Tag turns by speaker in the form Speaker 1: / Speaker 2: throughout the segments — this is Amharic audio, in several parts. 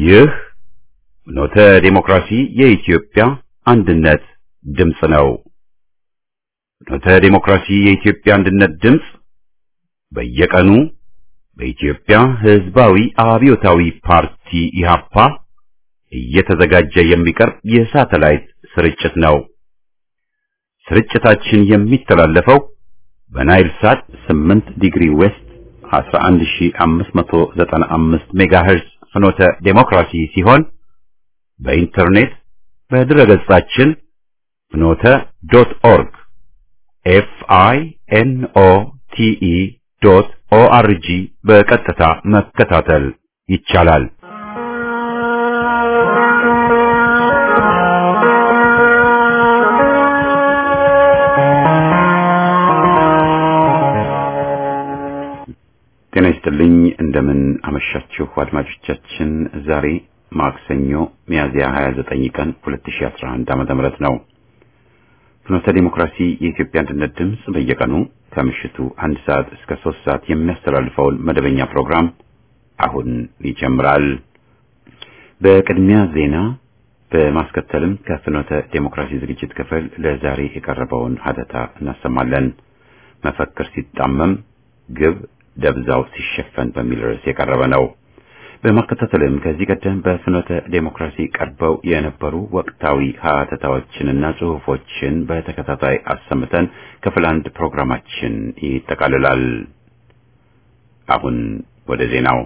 Speaker 1: ይህ ኖተ ዴሞክራሲ የኢትዮጵያ አንድነት ድምፅ ነው። ኖተ ዴሞክራሲ የኢትዮጵያ አንድነት ድምፅ በየቀኑ በኢትዮጵያ ሕዝባዊ አብዮታዊ ፓርቲ ኢህአፓ እየተዘጋጀ የሚቀርብ የሳተላይት ስርጭት ነው። ስርጭታችን የሚተላለፈው በናይል ሳት 8 ዲግሪ ዌስት 11595 ሜጋሄርዝ ፍኖተ ዴሞክራሲ ሲሆን በኢንተርኔት በድረገጻችን ፍኖተ ዶት ኦርግ ኤፍ አይ ኤን ኦ ቲ ኢ ዶት ኦ አር ጂ በቀጥታ መከታተል ይቻላል። ጤና ይስጥልኝ። እንደምን አመሻችሁ አድማጮቻችን። ዛሬ ማክሰኞ ሚያዝያ 29 ቀን 2011 ዓመተ ምህረት ነው። ፍኖተ ዲሞክራሲ የኢትዮጵያ አንድነት ድምፅ በየቀኑ ከምሽቱ አንድ ሰዓት እስከ ሶስት ሰዓት የሚያስተላልፈውን መደበኛ ፕሮግራም አሁን ይጀምራል። በቅድሚያ ዜና በማስከተልም ከፍኖተ ዴሞክራሲ ዝግጅት ክፍል ለዛሬ የቀረበውን ሀተታ እናሰማለን። መፈክር ሲጣመም ግብ ደብዛው ሲሸፈን በሚል ርዕስ የቀረበ ነው። በማከታተልም ከዚህ ቀደም በፍኖተ ዴሞክራሲ ቀርበው የነበሩ ወቅታዊ ሀተታዎችንና ጽሑፎችን በተከታታይ አሰምተን ክፍል አንድ ፕሮግራማችን ይጠቃልላል። አሁን ወደ ዜናው።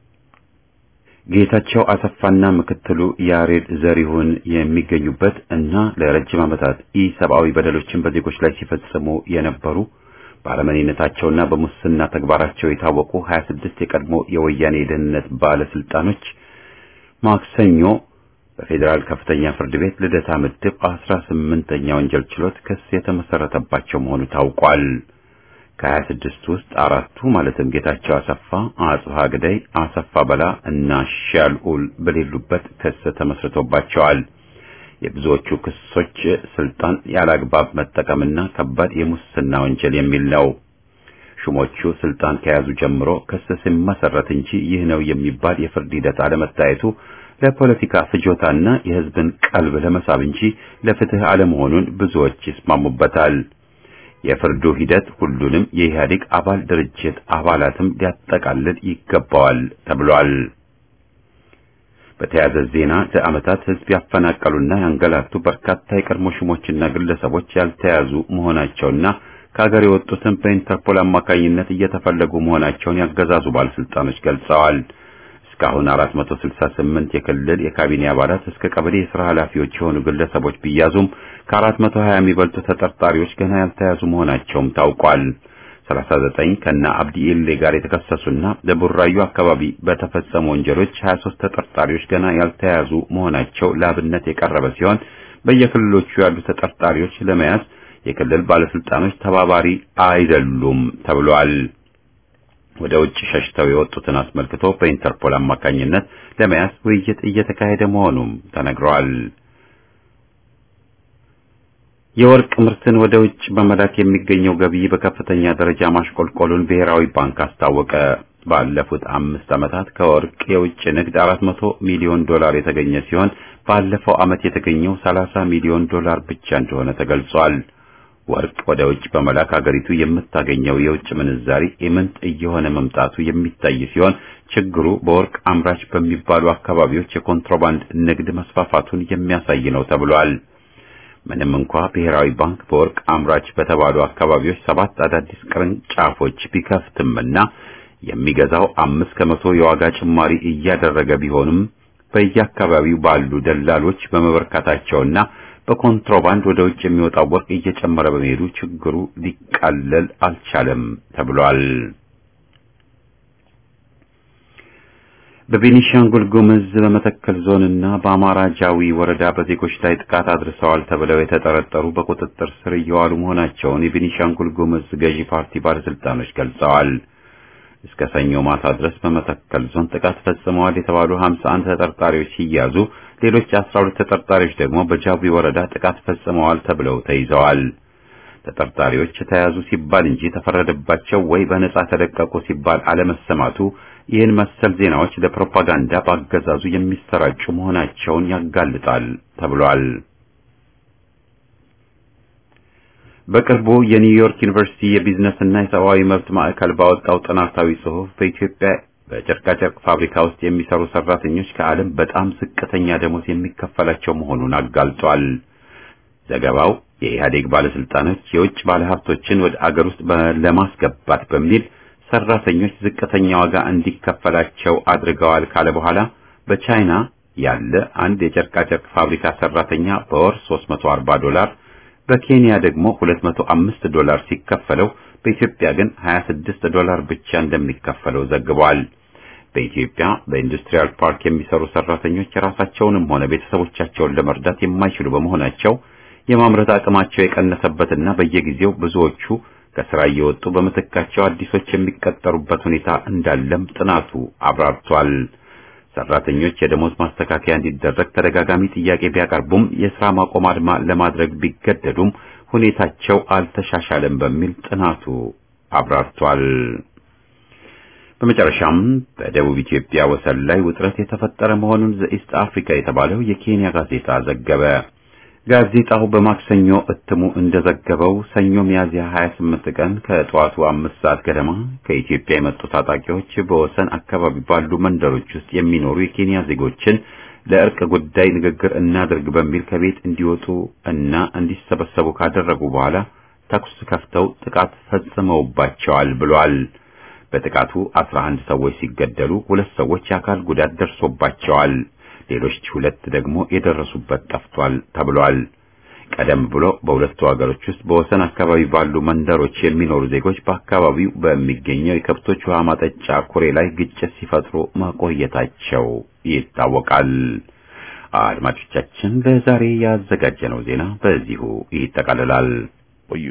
Speaker 1: ጌታቸው አሰፋና ምክትሉ ያሬድ ዘሪሁን የሚገኙበት እና ለረጅም ዓመታት ኢሰብአዊ በደሎችን በዜጎች ላይ ሲፈጽሙ የነበሩ በአረመኔነታቸውና በሙስና ተግባራቸው የታወቁ 26 የቀድሞ የወያኔ የደህንነት ባለስልጣኖች ማክሰኞ በፌዴራል ከፍተኛ ፍርድ ቤት ልደታ ምድብ 18ኛ ወንጀል ችሎት ክስ የተመሰረተባቸው መሆኑ ታውቋል። ከ26 ውስጥ አራቱ ማለትም ጌታቸው አሰፋ፣ አጽሃ ግዳይ፣ አሰፋ በላ እና ሻልኡል በሌሉበት ክስ ተመስርቶባቸዋል። የብዙዎቹ ክሶች ስልጣን ያላግባብ መጠቀምና ከባድ የሙስና ወንጀል የሚል ነው። ሹሞቹ ስልጣን ከያዙ ጀምሮ ክስ ሲመሰረት እንጂ ይህ ነው የሚባል የፍርድ ሂደት አለመታየቱ ለፖለቲካ ፍጆታና የሕዝብን ቀልብ ለመሳብ እንጂ ለፍትህ አለመሆኑን ብዙዎች ይስማሙበታል። የፍርዱ ሂደት ሁሉንም የኢህአዴግ አባል ድርጅት አባላትም ሊያጠቃልል ይገባዋል ተብሏል። በተያያዘ ዜና ለዓመታት ሕዝብ ያፈናቀሉና ያንገላቱ በርካታ የቀድሞ ሹሞችና ግለሰቦች ያልተያዙ መሆናቸውና ከሀገር የወጡትን በኢንተርፖል አማካኝነት እየተፈለጉ መሆናቸውን ያገዛዙ ባለስልጣኖች ገልጸዋል። እስካሁን 468 የክልል የካቢኔ አባላት እስከ ቀበሌ የሥራ ኃላፊዎች የሆኑ ግለሰቦች ቢያዙም ከ420 የሚበልጡ ተጠርጣሪዎች ገና ያልተያዙ መሆናቸውም ታውቋል። 39 ከነ አብዲ ኢሌ ጋር የተከሰሱና በቡራዩ አካባቢ በተፈጸሙ ወንጀሎች 23 ተጠርጣሪዎች ገና ያልተያዙ መሆናቸው ለአብነት የቀረበ ሲሆን በየክልሎቹ ያሉ ተጠርጣሪዎች ለመያዝ የክልል ባለስልጣኖች ተባባሪ አይደሉም ተብሏል። ወደ ውጭ ሸሽተው የወጡትን አስመልክቶ በኢንተርፖል አማካኝነት ለመያዝ ውይይት እየተካሄደ መሆኑም ተነግሯል። የወርቅ ምርትን ወደ ውጭ በመላክ የሚገኘው ገቢ በከፍተኛ ደረጃ ማሽቆልቆሉን ብሔራዊ ባንክ አስታወቀ። ባለፉት አምስት ዓመታት ከወርቅ የውጭ ንግድ 400 ሚሊዮን ዶላር የተገኘ ሲሆን ባለፈው ዓመት የተገኘው 30 ሚሊዮን ዶላር ብቻ እንደሆነ ተገልጿል። ወርቅ ወደ ውጭ በመላክ ሀገሪቱ የምታገኘው የውጭ ምንዛሪ ኢምንት እየሆነ መምጣቱ የሚታይ ሲሆን ችግሩ በወርቅ አምራች በሚባሉ አካባቢዎች የኮንትሮባንድ ንግድ መስፋፋቱን የሚያሳይ ነው ተብሏል። ምንም እንኳ ብሔራዊ ባንክ በወርቅ አምራች በተባሉ አካባቢዎች ሰባት አዳዲስ ቅርንጫፎች ቢከፍትምና የሚገዛው አምስት ከመቶ የዋጋ ጭማሪ እያደረገ ቢሆንም በየአካባቢው ባሉ ደላሎች በመበርካታቸውና በኮንትሮባንድ ወደ ውጭ የሚወጣው ወርቅ እየጨመረ በመሄዱ ችግሩ ሊቃለል አልቻለም ተብሏል። በቤኒሻንጉል ጉምዝ በመተከል ዞንና በአማራ ጃዊ ወረዳ በዜጎች ላይ ጥቃት አድርሰዋል ተብለው የተጠረጠሩ በቁጥጥር ስር እየዋሉ መሆናቸውን የቤኒሻንጉል ጉምዝ ገዢ ፓርቲ ባለስልጣኖች ገልጸዋል። እስከ ሰኞ ማታ ድረስ በመተከል ዞን ጥቃት ፈጽመዋል የተባሉ 51 ተጠርጣሪዎች ሲያዙ ሌሎች 12 ተጠርጣሪዎች ደግሞ በጃዊ ወረዳ ጥቃት ፈጽመዋል ተብለው ተይዘዋል። ተጠርጣሪዎች ተያዙ ሲባል እንጂ ተፈረደባቸው ወይ በነጻ ተለቀቁ ሲባል አለመሰማቱ ይህን መሰል ዜናዎች ለፕሮፓጋንዳ በአገዛዙ የሚሰራጩ መሆናቸውን ያጋልጣል ተብሏል። በቅርቡ የኒውዮርክ ዩኒቨርሲቲ የቢዝነስና የሰብአዊ መብት ማዕከል ባወጣው ጥናታዊ ጽሑፍ በኢትዮጵያ በጨርቃጨርቅ ፋብሪካ ውስጥ የሚሰሩ ሰራተኞች ከዓለም በጣም ዝቅተኛ ደሞዝ የሚከፈላቸው መሆኑን አጋልጧል። ዘገባው የኢህአዴግ ባለስልጣኖች የውጭ ባለሀብቶችን ወደ አገር ውስጥ ለማስገባት በሚል ሰራተኞች ዝቅተኛ ዋጋ እንዲከፈላቸው አድርገዋል ካለ በኋላ በቻይና ያለ አንድ የጨርቃጨርቅ ፋብሪካ ሰራተኛ በወር 340 ዶላር በኬንያ ደግሞ 205 ዶላር ሲከፈለው በኢትዮጵያ ግን 26 ዶላር ብቻ እንደሚከፈለው ዘግቧል። በኢትዮጵያ በኢንዱስትሪያል ፓርክ የሚሰሩ ሰራተኞች የራሳቸውንም ሆነ ቤተሰቦቻቸውን ለመርዳት የማይችሉ በመሆናቸው የማምረት አቅማቸው የቀነሰበትና በየጊዜው ብዙዎቹ ከስራ እየወጡ በምትካቸው አዲሶች የሚቀጠሩበት ሁኔታ እንዳለም ጥናቱ አብራርቷል። ሰራተኞች የደሞዝ ማስተካከያ እንዲደረግ ተደጋጋሚ ጥያቄ ቢያቀርቡም የስራ ማቆም አድማ ለማድረግ ቢገደዱም ሁኔታቸው አልተሻሻለም በሚል ጥናቱ አብራርቷል። በመጨረሻም በደቡብ ኢትዮጵያ ወሰን ላይ ውጥረት የተፈጠረ መሆኑን ዘኢስት አፍሪካ የተባለው የኬንያ ጋዜጣ ዘገበ። ጋዜጣው በማክሰኞ እትሙ እንደዘገበው ሰኞ ሚያዝያ 28 ቀን ከጠዋቱ አምስት ሰዓት ገደማ ከኢትዮጵያ የመጡ ታጣቂዎች በወሰን አካባቢ ባሉ መንደሮች ውስጥ የሚኖሩ የኬንያ ዜጎችን ለእርቅ ጉዳይ ንግግር እናድርግ በሚል ከቤት እንዲወጡ እና እንዲሰበሰቡ ካደረጉ በኋላ ተኩስ ከፍተው ጥቃት ፈጽመውባቸዋል ብሏል። በጥቃቱ 11 ሰዎች ሲገደሉ ሁለት ሰዎች የአካል ጉዳት ደርሶባቸዋል። ሌሎች ሁለት ደግሞ የደረሱበት ጠፍቷል ተብሏል። ቀደም ብሎ በሁለቱ ሀገሮች ውስጥ በወሰን አካባቢ ባሉ መንደሮች የሚኖሩ ዜጎች በአካባቢው በሚገኘው የከብቶች ውሃ ማጠጫ ኩሬ ላይ ግጭት ሲፈጥሩ መቆየታቸው ይታወቃል። አድማጮቻችን፣ ለዛሬ ያዘጋጀነው ዜና በዚሁ ይጠቃልላል። ቆዩ።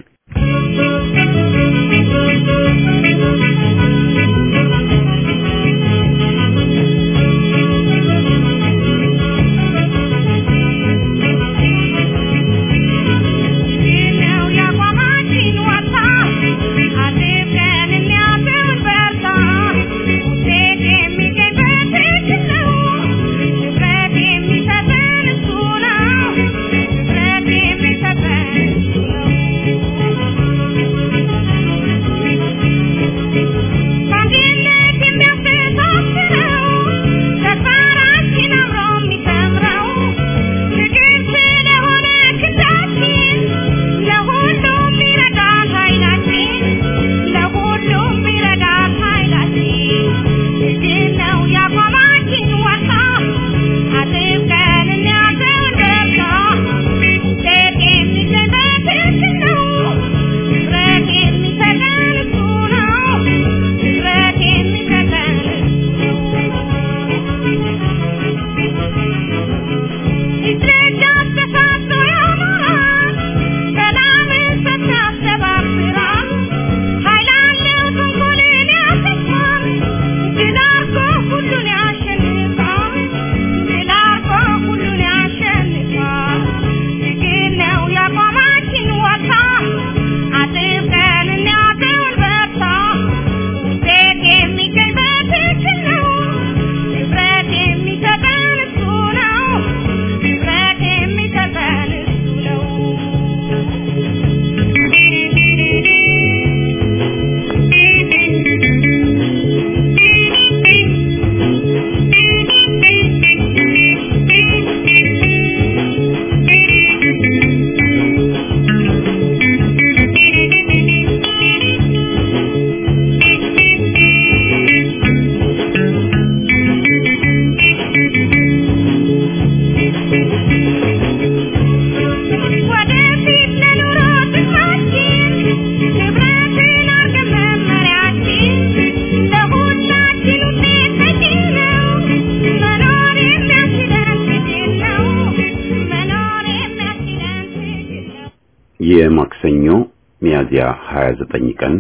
Speaker 1: የማክሰኞ ሚያዝያ 29 ቀን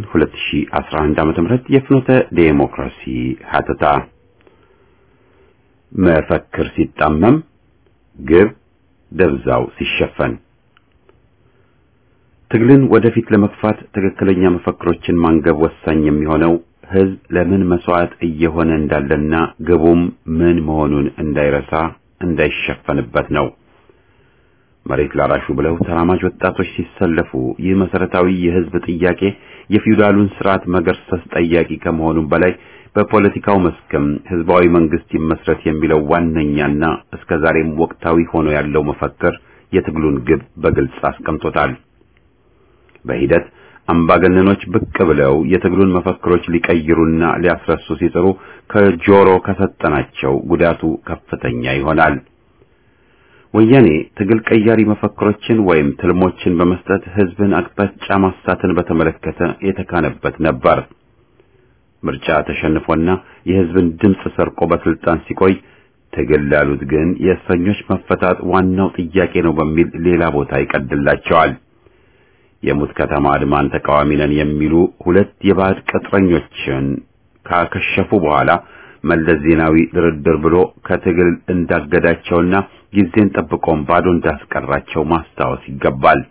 Speaker 1: 2011 ዓ.ም የፍኖተ ዴሞክራሲ ሀተታ መፈክር ሲጣመም ግብ ደብዛው ሲሸፈን ትግልን ወደፊት ለመግፋት ትክክለኛ መፈክሮችን ማንገብ ወሳኝ የሚሆነው ህዝብ ለምን መስዋዕት እየሆነ እንዳለና ግቡም ምን መሆኑን እንዳይረሳ እንዳይሸፈንበት ነው። መሬት ላራሹ ብለው ተራማጅ ወጣቶች ሲሰለፉ ይህ መሰረታዊ የህዝብ ጥያቄ የፊውዳሉን ስርዓት መገርሰስ ጠያቂ ከመሆኑም በላይ በፖለቲካው መስክም ህዝባዊ መንግስት ይመስረት የሚለው ዋነኛና እስከዛሬም ወቅታዊ ሆኖ ያለው መፈክር የትግሉን ግብ በግልጽ አስቀምጦታል። በሂደት አምባገነኖች ብቅ ብለው የትግሉን መፈክሮች ሊቀይሩና ሊያስረሱ ሲጥሩ ከጆሮ ከሰጠናቸው ጉዳቱ ከፍተኛ ይሆናል። ወያኔ ትግል ቀያሪ መፈክሮችን ወይም ትልሞችን በመስጠት ህዝብን አቅጣጫ ማሳትን በተመለከተ የተካነበት ነበር። ምርጫ ተሸንፎና የህዝብን ድምፅ ሰርቆ በስልጣን ሲቆይ ትግል ላሉት ግን የእስረኞች መፈታት ዋናው ጥያቄ ነው በሚል ሌላ ቦታ ይቀድላቸዋል። የሙት ከተማ አድማን ተቃዋሚ ነን የሚሉ ሁለት የባዕድ ቅጥረኞችን ካከሸፉ በኋላ መለስ ዜናዊ ድርድር ብሎ ከትግል እንዳገዳቸውና ጊዜን ጠብቆም ባዶ እንዳስቀራቸው ማስታወስ ይገባል።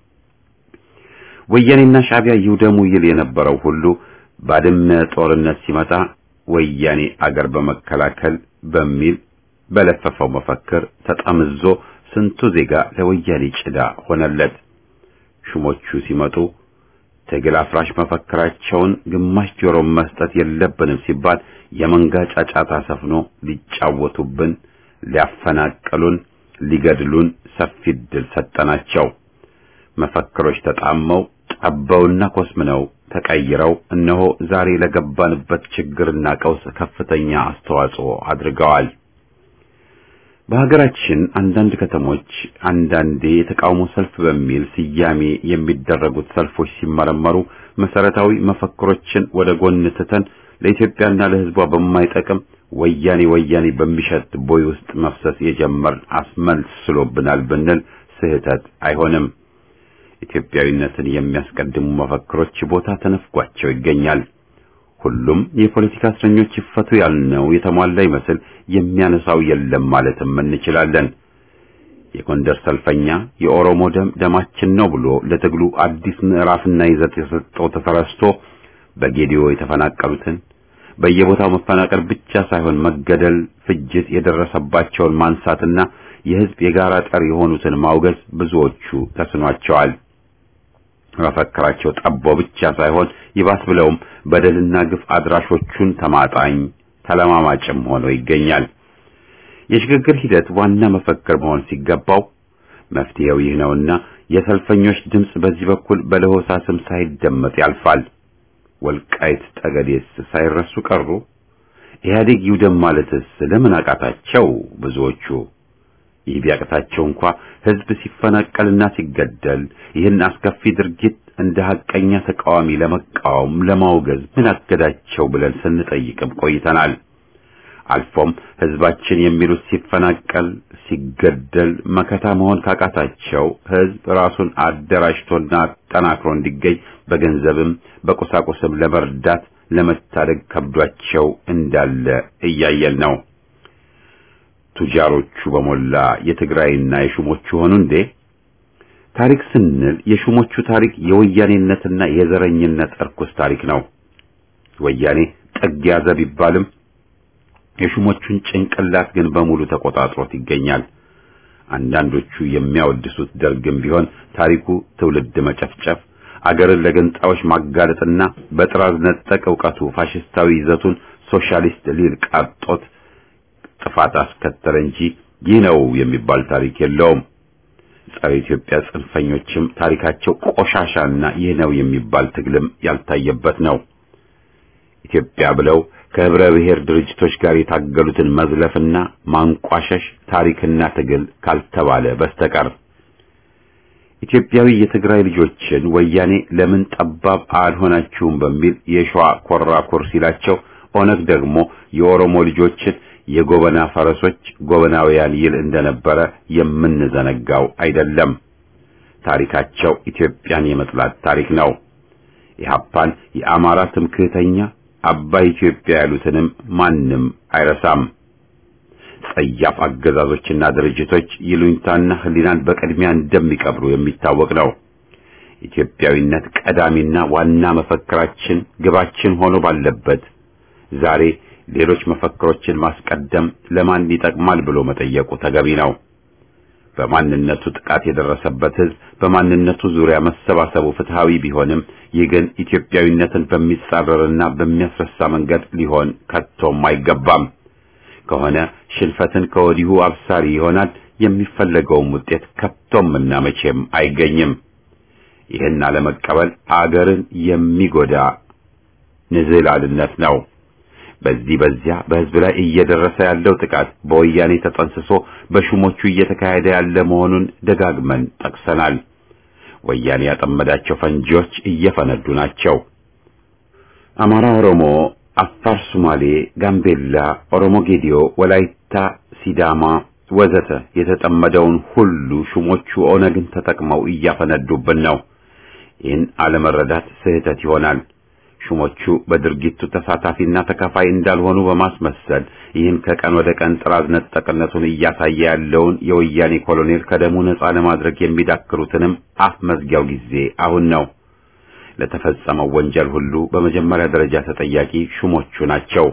Speaker 1: ወያኔና ሻዕቢያ ይውደሙ ይል የነበረው ሁሉ ባድመ ጦርነት ሲመጣ ወያኔ አገር በመከላከል በሚል በለፈፈው መፈክር ተጠምዞ ስንቱ ዜጋ ለወያኔ ጭዳ ሆነለት። ሹሞቹ ሲመጡ ትግል አፍራሽ መፈክራቸውን ግማሽ ጆሮ መስጠት የለብንም ሲባል የመንጋ ጫጫታ ሰፍኖ ሊጫወቱብን፣ ሊያፈናቅሉን፣ ሊገድሉን ሰፊ ዕድል ሰጠናቸው። መፈክሮች ተጣመው ጠበውና ኮስምነው ተቀይረው እነሆ ዛሬ ለገባንበት ችግርና ቀውስ ከፍተኛ አስተዋጽኦ አድርገዋል። በሀገራችን አንዳንድ ከተሞች አንዳንዴ የተቃውሞ ሰልፍ በሚል ስያሜ የሚደረጉት ሰልፎች ሲመረመሩ መሰረታዊ መፈክሮችን ወደ ጎን ትተን ለኢትዮጵያና ለሕዝቧ በማይጠቅም ወያኔ ወያኔ በሚሸት ቦይ ውስጥ መፍሰስ የጀመር አስመስሎብናል ብንል ስህተት አይሆንም። ኢትዮጵያዊነትን የሚያስቀድሙ መፈክሮች ቦታ ተነፍጓቸው ይገኛል። ሁሉም የፖለቲካ እስረኞች ይፈቱ ያልነው የተሟላ ይመስል የሚያነሳው የለም ማለትም እንችላለን። የጎንደር ሰልፈኛ የኦሮሞ ደም ደማችን ነው ብሎ ለትግሉ አዲስ ምዕራፍና ይዘት የሰጠው ተረስቶ በጌዲዮ የተፈናቀሉትን በየቦታው መፈናቀል ብቻ ሳይሆን መገደል፣ ፍጅት የደረሰባቸውን ማንሳትና የሕዝብ የጋራ ጠር የሆኑትን ማውገዝ ብዙዎቹ ተስኗቸዋል። መፈክራቸው ጠቦ ብቻ ሳይሆን ይባስ ብለውም በደልና ግፍ አድራሾቹን ተማጣኝ ተለማማጭም ሆኖ ይገኛል። የሽግግር ሂደት ዋና መፈክር መሆን ሲገባው መፍትሄው ይህ ነውና የሰልፈኞች ድምፅ በዚህ በኩል በለሆሳስም ሳይደመጥ ያልፋል። ወልቃይት ጠገዴስ ሳይረሱ ቀሩ። ኢህአዴግ ይውደም ማለትስ ለምን አቃታቸው ብዙዎቹ? ይህ ቢያቅታቸው እንኳ ህዝብ ሲፈናቀልና ሲገደል ይህን አስከፊ ድርጊት እንደ ሐቀኛ ተቃዋሚ ለመቃወም ለማውገዝ ምን አገዳቸው ብለን ስንጠይቅም ቆይተናል። አልፎም ህዝባችን የሚሉት ሲፈናቀል፣ ሲገደል መከታ መሆን ካቃታቸው ህዝብ ራሱን አደራጅቶና አጠናክሮ እንዲገኝ በገንዘብም በቁሳቁስም ለመርዳት ለመታደግ ከብዷቸው እንዳለ እያየን ነው። ቱጃሮቹ በሞላ የትግራይና የሹሞቹ ሆኑ እንዴ? ታሪክ ስንል የሹሞቹ ታሪክ የወያኔነትና የዘረኝነት እርኩስ ታሪክ ነው። ወያኔ ጥግ ያዘ ቢባልም የሹሞቹን ጭንቅላት ግን በሙሉ ተቆጣጥሮት ይገኛል። አንዳንዶቹ የሚያወድሱት ደርግም ቢሆን ታሪኩ ትውልድ መጨፍጨፍ፣ አገርን ለገንጣዮች ማጋለጥና በጥራዝ ነጠቅ ዕውቀቱ ፋሽስታዊ ይዘቱን ሶሻሊስት ሊል ቃጦት ጥፋት አስከተለ እንጂ ይህ ነው የሚባል ታሪክ የለውም። ጸረ ኢትዮጵያ ጽንፈኞችም ታሪካቸው ቆሻሻና ይህ ነው የሚባል ትግልም ያልታየበት ነው። ኢትዮጵያ ብለው ከህብረ ብሔር ድርጅቶች ጋር የታገሉትን መዝለፍና ማንቋሸሽ ታሪክና ትግል ካልተባለ በስተቀር ኢትዮጵያዊ የትግራይ ልጆችን ወያኔ ለምን ጠባብ አልሆናችሁም በሚል የሸዋ ኮራኩር ሲላቸው፣ ኦነግ ደግሞ የኦሮሞ ልጆችን የጎበና ፈረሶች ጎበናውያን ይል እንደነበረ የምንዘነጋው አይደለም። ታሪካቸው ኢትዮጵያን የመጥላት ታሪክ ነው። ኢህአፓን የአማራ ትምክህተኛ አባይ ኢትዮጵያ ያሉትንም ማንም አይረሳም። ጸያፍ አገዛዞችና ድርጅቶች ይሉኝታና ህሊናን በቅድሚያ እንደሚቀብሩ የሚታወቅ ነው። ኢትዮጵያዊነት ቀዳሚና ዋና መፈክራችን ግባችን ሆኖ ባለበት ዛሬ ሌሎች መፈክሮችን ማስቀደም ለማን ይጠቅማል ብሎ መጠየቁ ተገቢ ነው። በማንነቱ ጥቃት የደረሰበት ሕዝብ በማንነቱ ዙሪያ መሰባሰቡ ፍትሃዊ ቢሆንም ይህ ግን ኢትዮጵያዊነትን በሚጻረርና በሚያስረሳ መንገድ ሊሆን ከቶም አይገባም። ከሆነ ሽንፈትን ከወዲሁ አብሳሪ ይሆናል። የሚፈለገውም ውጤት ከቶምና መቼም አይገኝም። ይህን አለመቀበል አገርን የሚጎዳ ንዝህላልነት ነው። በዚህ በዚያ በሕዝብ ላይ እየደረሰ ያለው ጥቃት በወያኔ ተጠንስሶ በሹሞቹ እየተካሄደ ያለ መሆኑን ደጋግመን ጠቅሰናል። ወያኔ ያጠመዳቸው ፈንጂዎች እየፈነዱ ናቸው። አማራ፣ ኦሮሞ፣ አፋር፣ ሶማሌ፣ ጋምቤላ፣ ኦሮሞ ጌዲዮ፣ ወላይታ፣ ሲዳማ ወዘተ የተጠመደውን ሁሉ ሹሞቹ ኦነግን ተጠቅመው እያፈነዱብን ነው። ይህን አለመረዳት ስህተት ይሆናል። ሹሞቹ በድርጊቱ ተሳታፊና ተካፋይ እንዳልሆኑ በማስመሰል ይህን ከቀን ወደ ቀን ጥራዝ ነጠቅነቱን እያሳየ ያለውን የወያኔ ኮሎኔል ከደሙ ነፃ ለማድረግ የሚዳክሩትንም አፍ መዝጊያው ጊዜ አሁን ነው። ለተፈጸመው ወንጀል ሁሉ በመጀመሪያ ደረጃ ተጠያቂ ሹሞቹ ናቸው።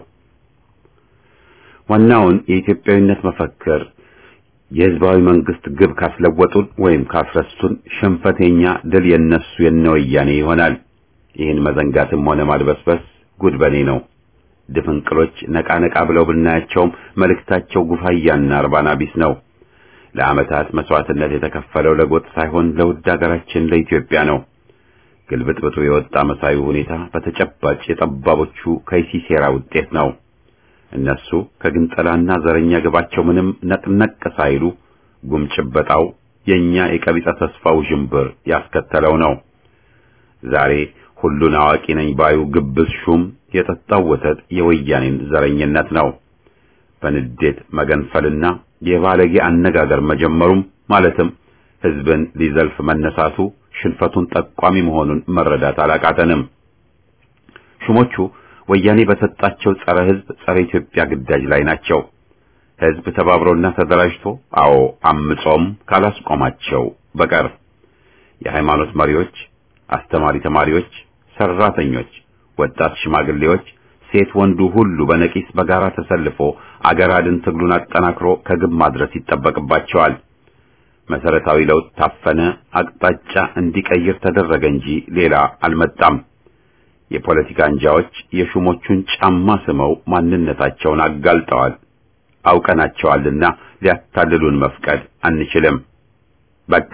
Speaker 1: ዋናውን የኢትዮጵያዊነት መፈክር የህዝባዊ መንግስት ግብ ካስለወጡን ወይም ካስረሱን ሽንፈተኛ ድል የነሱ የነወያኔ ይሆናል። ይህን መዘንጋትም ሆነ ማድበስበስ ጉድ በኔ ነው። ድፍንቅሎች ነቃ ነቃ ብለው ብናያቸውም መልእክታቸው ጉፋያና እርባና ቢስ ነው። ለዓመታት መስዋዕትነት የተከፈለው ለጎጥ ሳይሆን ለውድ ሀገራችን ለኢትዮጵያ ነው። ግልብጥብጡ የወጣ መሳዩ ሁኔታ በተጨባጭ የጠባቦቹ ከይሲ ሴራ ውጤት ነው። እነሱ ከግንጠላና ዘረኛ ግባቸው ምንም ነቅነቅ ሳይሉ ጉምጭበጣው የኛ የቀቢጸ ተስፋው ዥንብር ያስከተለው ነው። ዛሬ ሁሉን አዋቂ ነኝ ባዩ ግብዝ ሹም የጠጣው ወተት የወያኔን ዘረኝነት ነው። በንዴት መገንፈልና የባለጌ አነጋገር መጀመሩም ማለትም ህዝብን ሊዘልፍ መነሳቱ ሽንፈቱን ጠቋሚ መሆኑን መረዳት አላቃተንም። ሹሞቹ ወያኔ በሰጣቸው ጸረ ህዝብ፣ ጸረ ኢትዮጵያ ግዳጅ ላይ ናቸው። ህዝብ ተባብሮና ተደራጅቶ አዎ አምጾም ካላስቆማቸው በቀር የሃይማኖት መሪዎች፣ አስተማሪ ተማሪዎች፣ ሰራተኞች፣ ወጣት ሽማግሌዎች፣ ሴት ወንዱ ሁሉ በነቂስ በጋራ ተሰልፎ አገር አድን ትግሉን አጠናክሮ ከግብ ማድረስ ይጠበቅባቸዋል። መሰረታዊ ለውጥ ታፈነ፣ አቅጣጫ እንዲቀይር ተደረገ እንጂ ሌላ አልመጣም። የፖለቲካ አንጃዎች የሹሞቹን ጫማ ስመው ማንነታቸውን አጋልጠዋል። አውቀናቸዋልና ሊያታልሉን መፍቀድ አንችልም። በቃ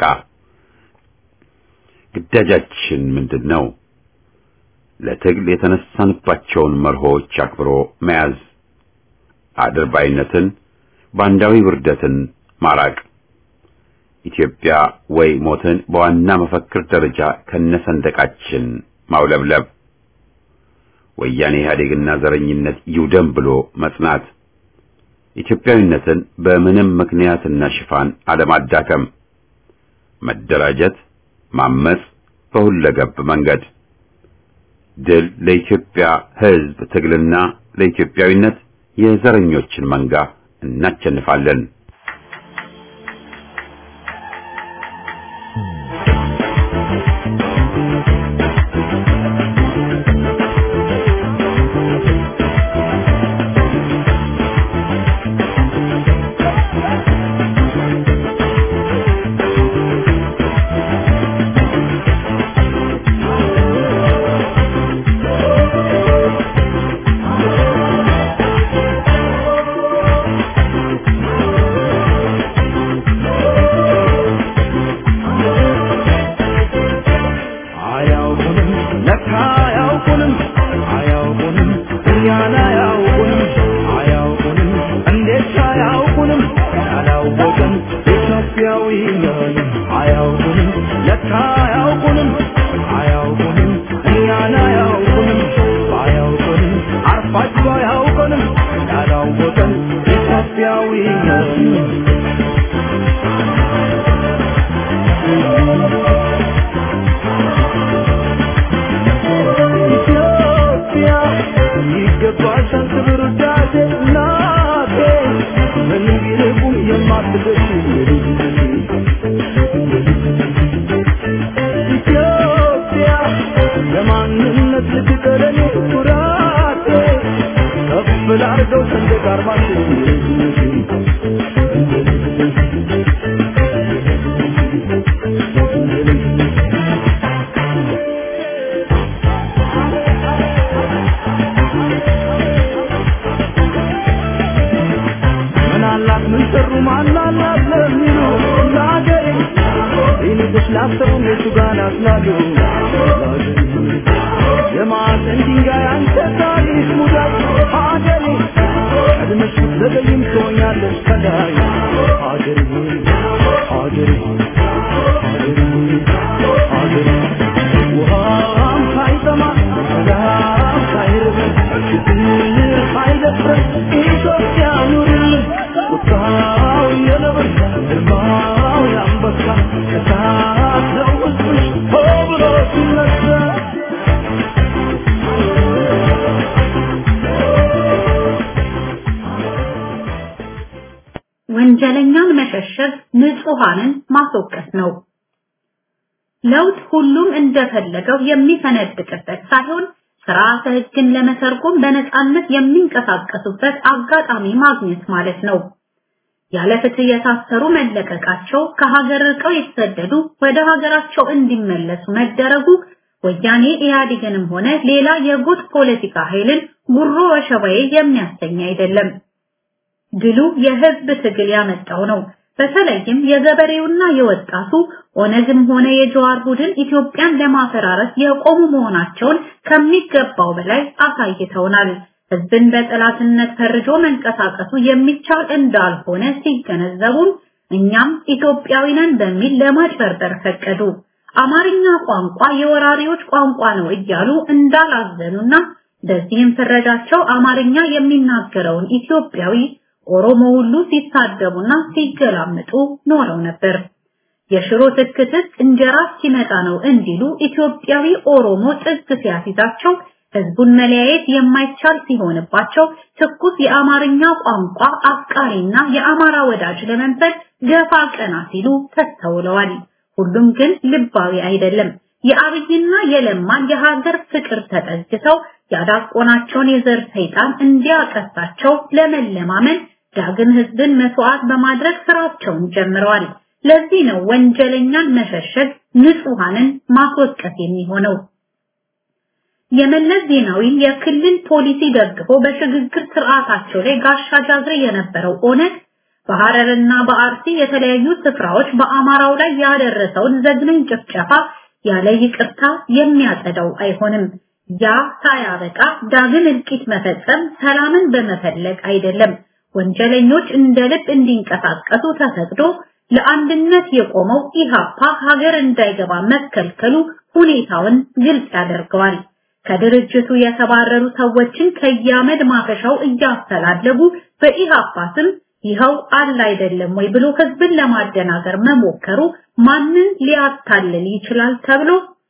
Speaker 1: ግዳጃችን ምንድን ነው? ለትግል የተነሳንባቸውን መርሆች አክብሮ መያዝ፣ አድርባይነትን፣ ባንዳዊ ውርደትን ማራቅ፣ ኢትዮጵያ ወይ ሞትን በዋና መፈክር ደረጃ ከነሰንደቃችን ማውለብለብ፣ ወያኔ ኢህአዴግና ዘረኝነት ይውደም ብሎ መጽናት፣ ኢትዮጵያዊነትን በምንም ምክንያትና ሽፋን አለማዳከም፣ መደራጀት፣ ማመጽ በሁለገብ መንገድ ድል ለኢትዮጵያ ሕዝብ ትግልና ለኢትዮጵያዊነት የዘረኞችን መንጋ እናቸንፋለን።
Speaker 2: አያውቁንም ለካ አያውቁንም አያውቁንም እኛን አያውቁንም አያውቁንም እንዴት አያውቁንም ያላወቅን ኢትዮጵያዊ ነን አያውቁንም ለካ አያውቁንም አያውቁንም እኛን አያውቁንም አያውቁንም አርፋችሁ አያውቁንም ያላወቅን ኢትዮጵያዊ ነን ኢትዮጵያ ይገባሻል ክብር ውዳሴ እናቴ ምን ቢርቁም የማትደርሺ ኢትዮጵያ ሰንደቅ ዓርማችን ምናላት ምን ሰሩ ማናላት ለሚሉ ለአገሬ ይልቅስ ላሰቡ የቱ ጋር ናስላሉ የማዕዘን ድንጋይ አንተ ታሪክ ሙዳይ አገሬ ቀድመሽ ብትዘገይም ትሆኛለሽ ከላይ አገሬ አገሬ አገሬ አገሬ ውሃም ሳይጠማ ሰላም ሳይርበን ችግር ሳይደፍረን ኢትዮጵያ ኑርልን ቁጣው የነብር ግርማው የአንበሳ እሳት ነው ሕዝብሽ ሆ ብሎ ሲነሳ
Speaker 3: ወንጀለኛን መሸሸግ ንጹሃንን ማስወቀስ ነው። ለውጥ ሁሉም እንደፈለገው የሚፈነድቅበት ሳይሆን ስርዓተ ሕግን ለመተርጎም በነፃነት የሚንቀሳቀሱበት አጋጣሚ ማግኘት ማለት ነው። ያለ ፍትህ የታሰሩ መለቀቃቸው፣ ከሀገር ርቀው የተሰደዱ ወደ ሀገራቸው እንዲመለሱ መደረጉ ወያኔ ኢህአዴግንም ሆነ ሌላ የጎጥ ፖለቲካ ኃይልን ጉሮ ወሸባዬ የሚያሰኝ አይደለም። ድሉ የህዝብ ትግል ያመጣው ነው። በተለይም የገበሬውና የወጣቱ ኦነግም ሆነ የጀዋር ቡድን ኢትዮጵያን ለማፈራረስ የቆሙ መሆናቸውን ከሚገባው በላይ አሳይተውናል። ህዝብን በጠላትነት ፈርጆ መንቀሳቀሱ የሚቻል እንዳልሆነ ሲገነዘቡም እኛም ኢትዮጵያዊ ነን በሚል ለማጭበርበር ፈቀዱ። አማርኛ ቋንቋ የወራሪዎች ቋንቋ ነው እያሉ እንዳላዘኑና በዚህም ፍረጃቸው አማርኛ የሚናገረውን ኢትዮጵያዊ ኦሮሞ ሁሉ ሲሳደቡና ሲገላምጡ ኖረው ነበር። የሽሮ ትክትክ እንጀራ ሲመጣ ነው እንዲሉ ኢትዮጵያዊ ኦሮሞ ጥግ ሲያስይዛቸው ህዝቡን መለያየት የማይቻል ሲሆንባቸው ትኩስ የአማርኛ ቋንቋ አፍቃሪና የአማራ ወዳጅ ለመንፈል ገፋ ቀና ሲሉ ተስተውለዋል። ሁሉም ግን ልባዊ አይደለም። የአብይና የለማን የሀገር ፍቅር ተጠግተው ያዳቆናቸውን የዘር ሰይጣን እንዲያቀሳቸው ለመለማመን ዳግም ህዝብን መስዋዕት በማድረግ ስራቸውን ጀምረዋል። ለዚህ ነው ወንጀለኛን መሸሸግ ንጹሃንን ማስወቀስ የሚሆነው። የመለስ ዜናዊን የክልል ፖሊሲ ደግፎ በሽግግር ስርዓታቸው ላይ ጋሻ ጃግሬ የነበረው ኦነግ በሐረርና በአርሲ የተለያዩ ስፍራዎች በአማራው ላይ ያደረሰውን ዘግናኝ ጭፍጨፋ ያለ ይቅርታ የሚያጸዳው አይሆንም። ያ ሳያበቃ ዳግም እልቂት መፈጸም ሰላምን በመፈለግ አይደለም። ወንጀለኞች እንደ ልብ እንዲንቀሳቀሱ ተፈቅዶ ለአንድነት የቆመው ኢሃፓ ሀገር እንዳይገባ መከልከሉ ሁኔታውን ግልጽ ያደርገዋል። ከድርጅቱ የተባረሩ ሰዎችን ከያመድ ማፈሻው እያስተላለጉ በኢሃፓ ስም ይኸው አለ አይደለም ወይ ብሎ ህዝብን ለማደናገር መሞከሩ ማንን ሊያታልል ይችላል ተብሎ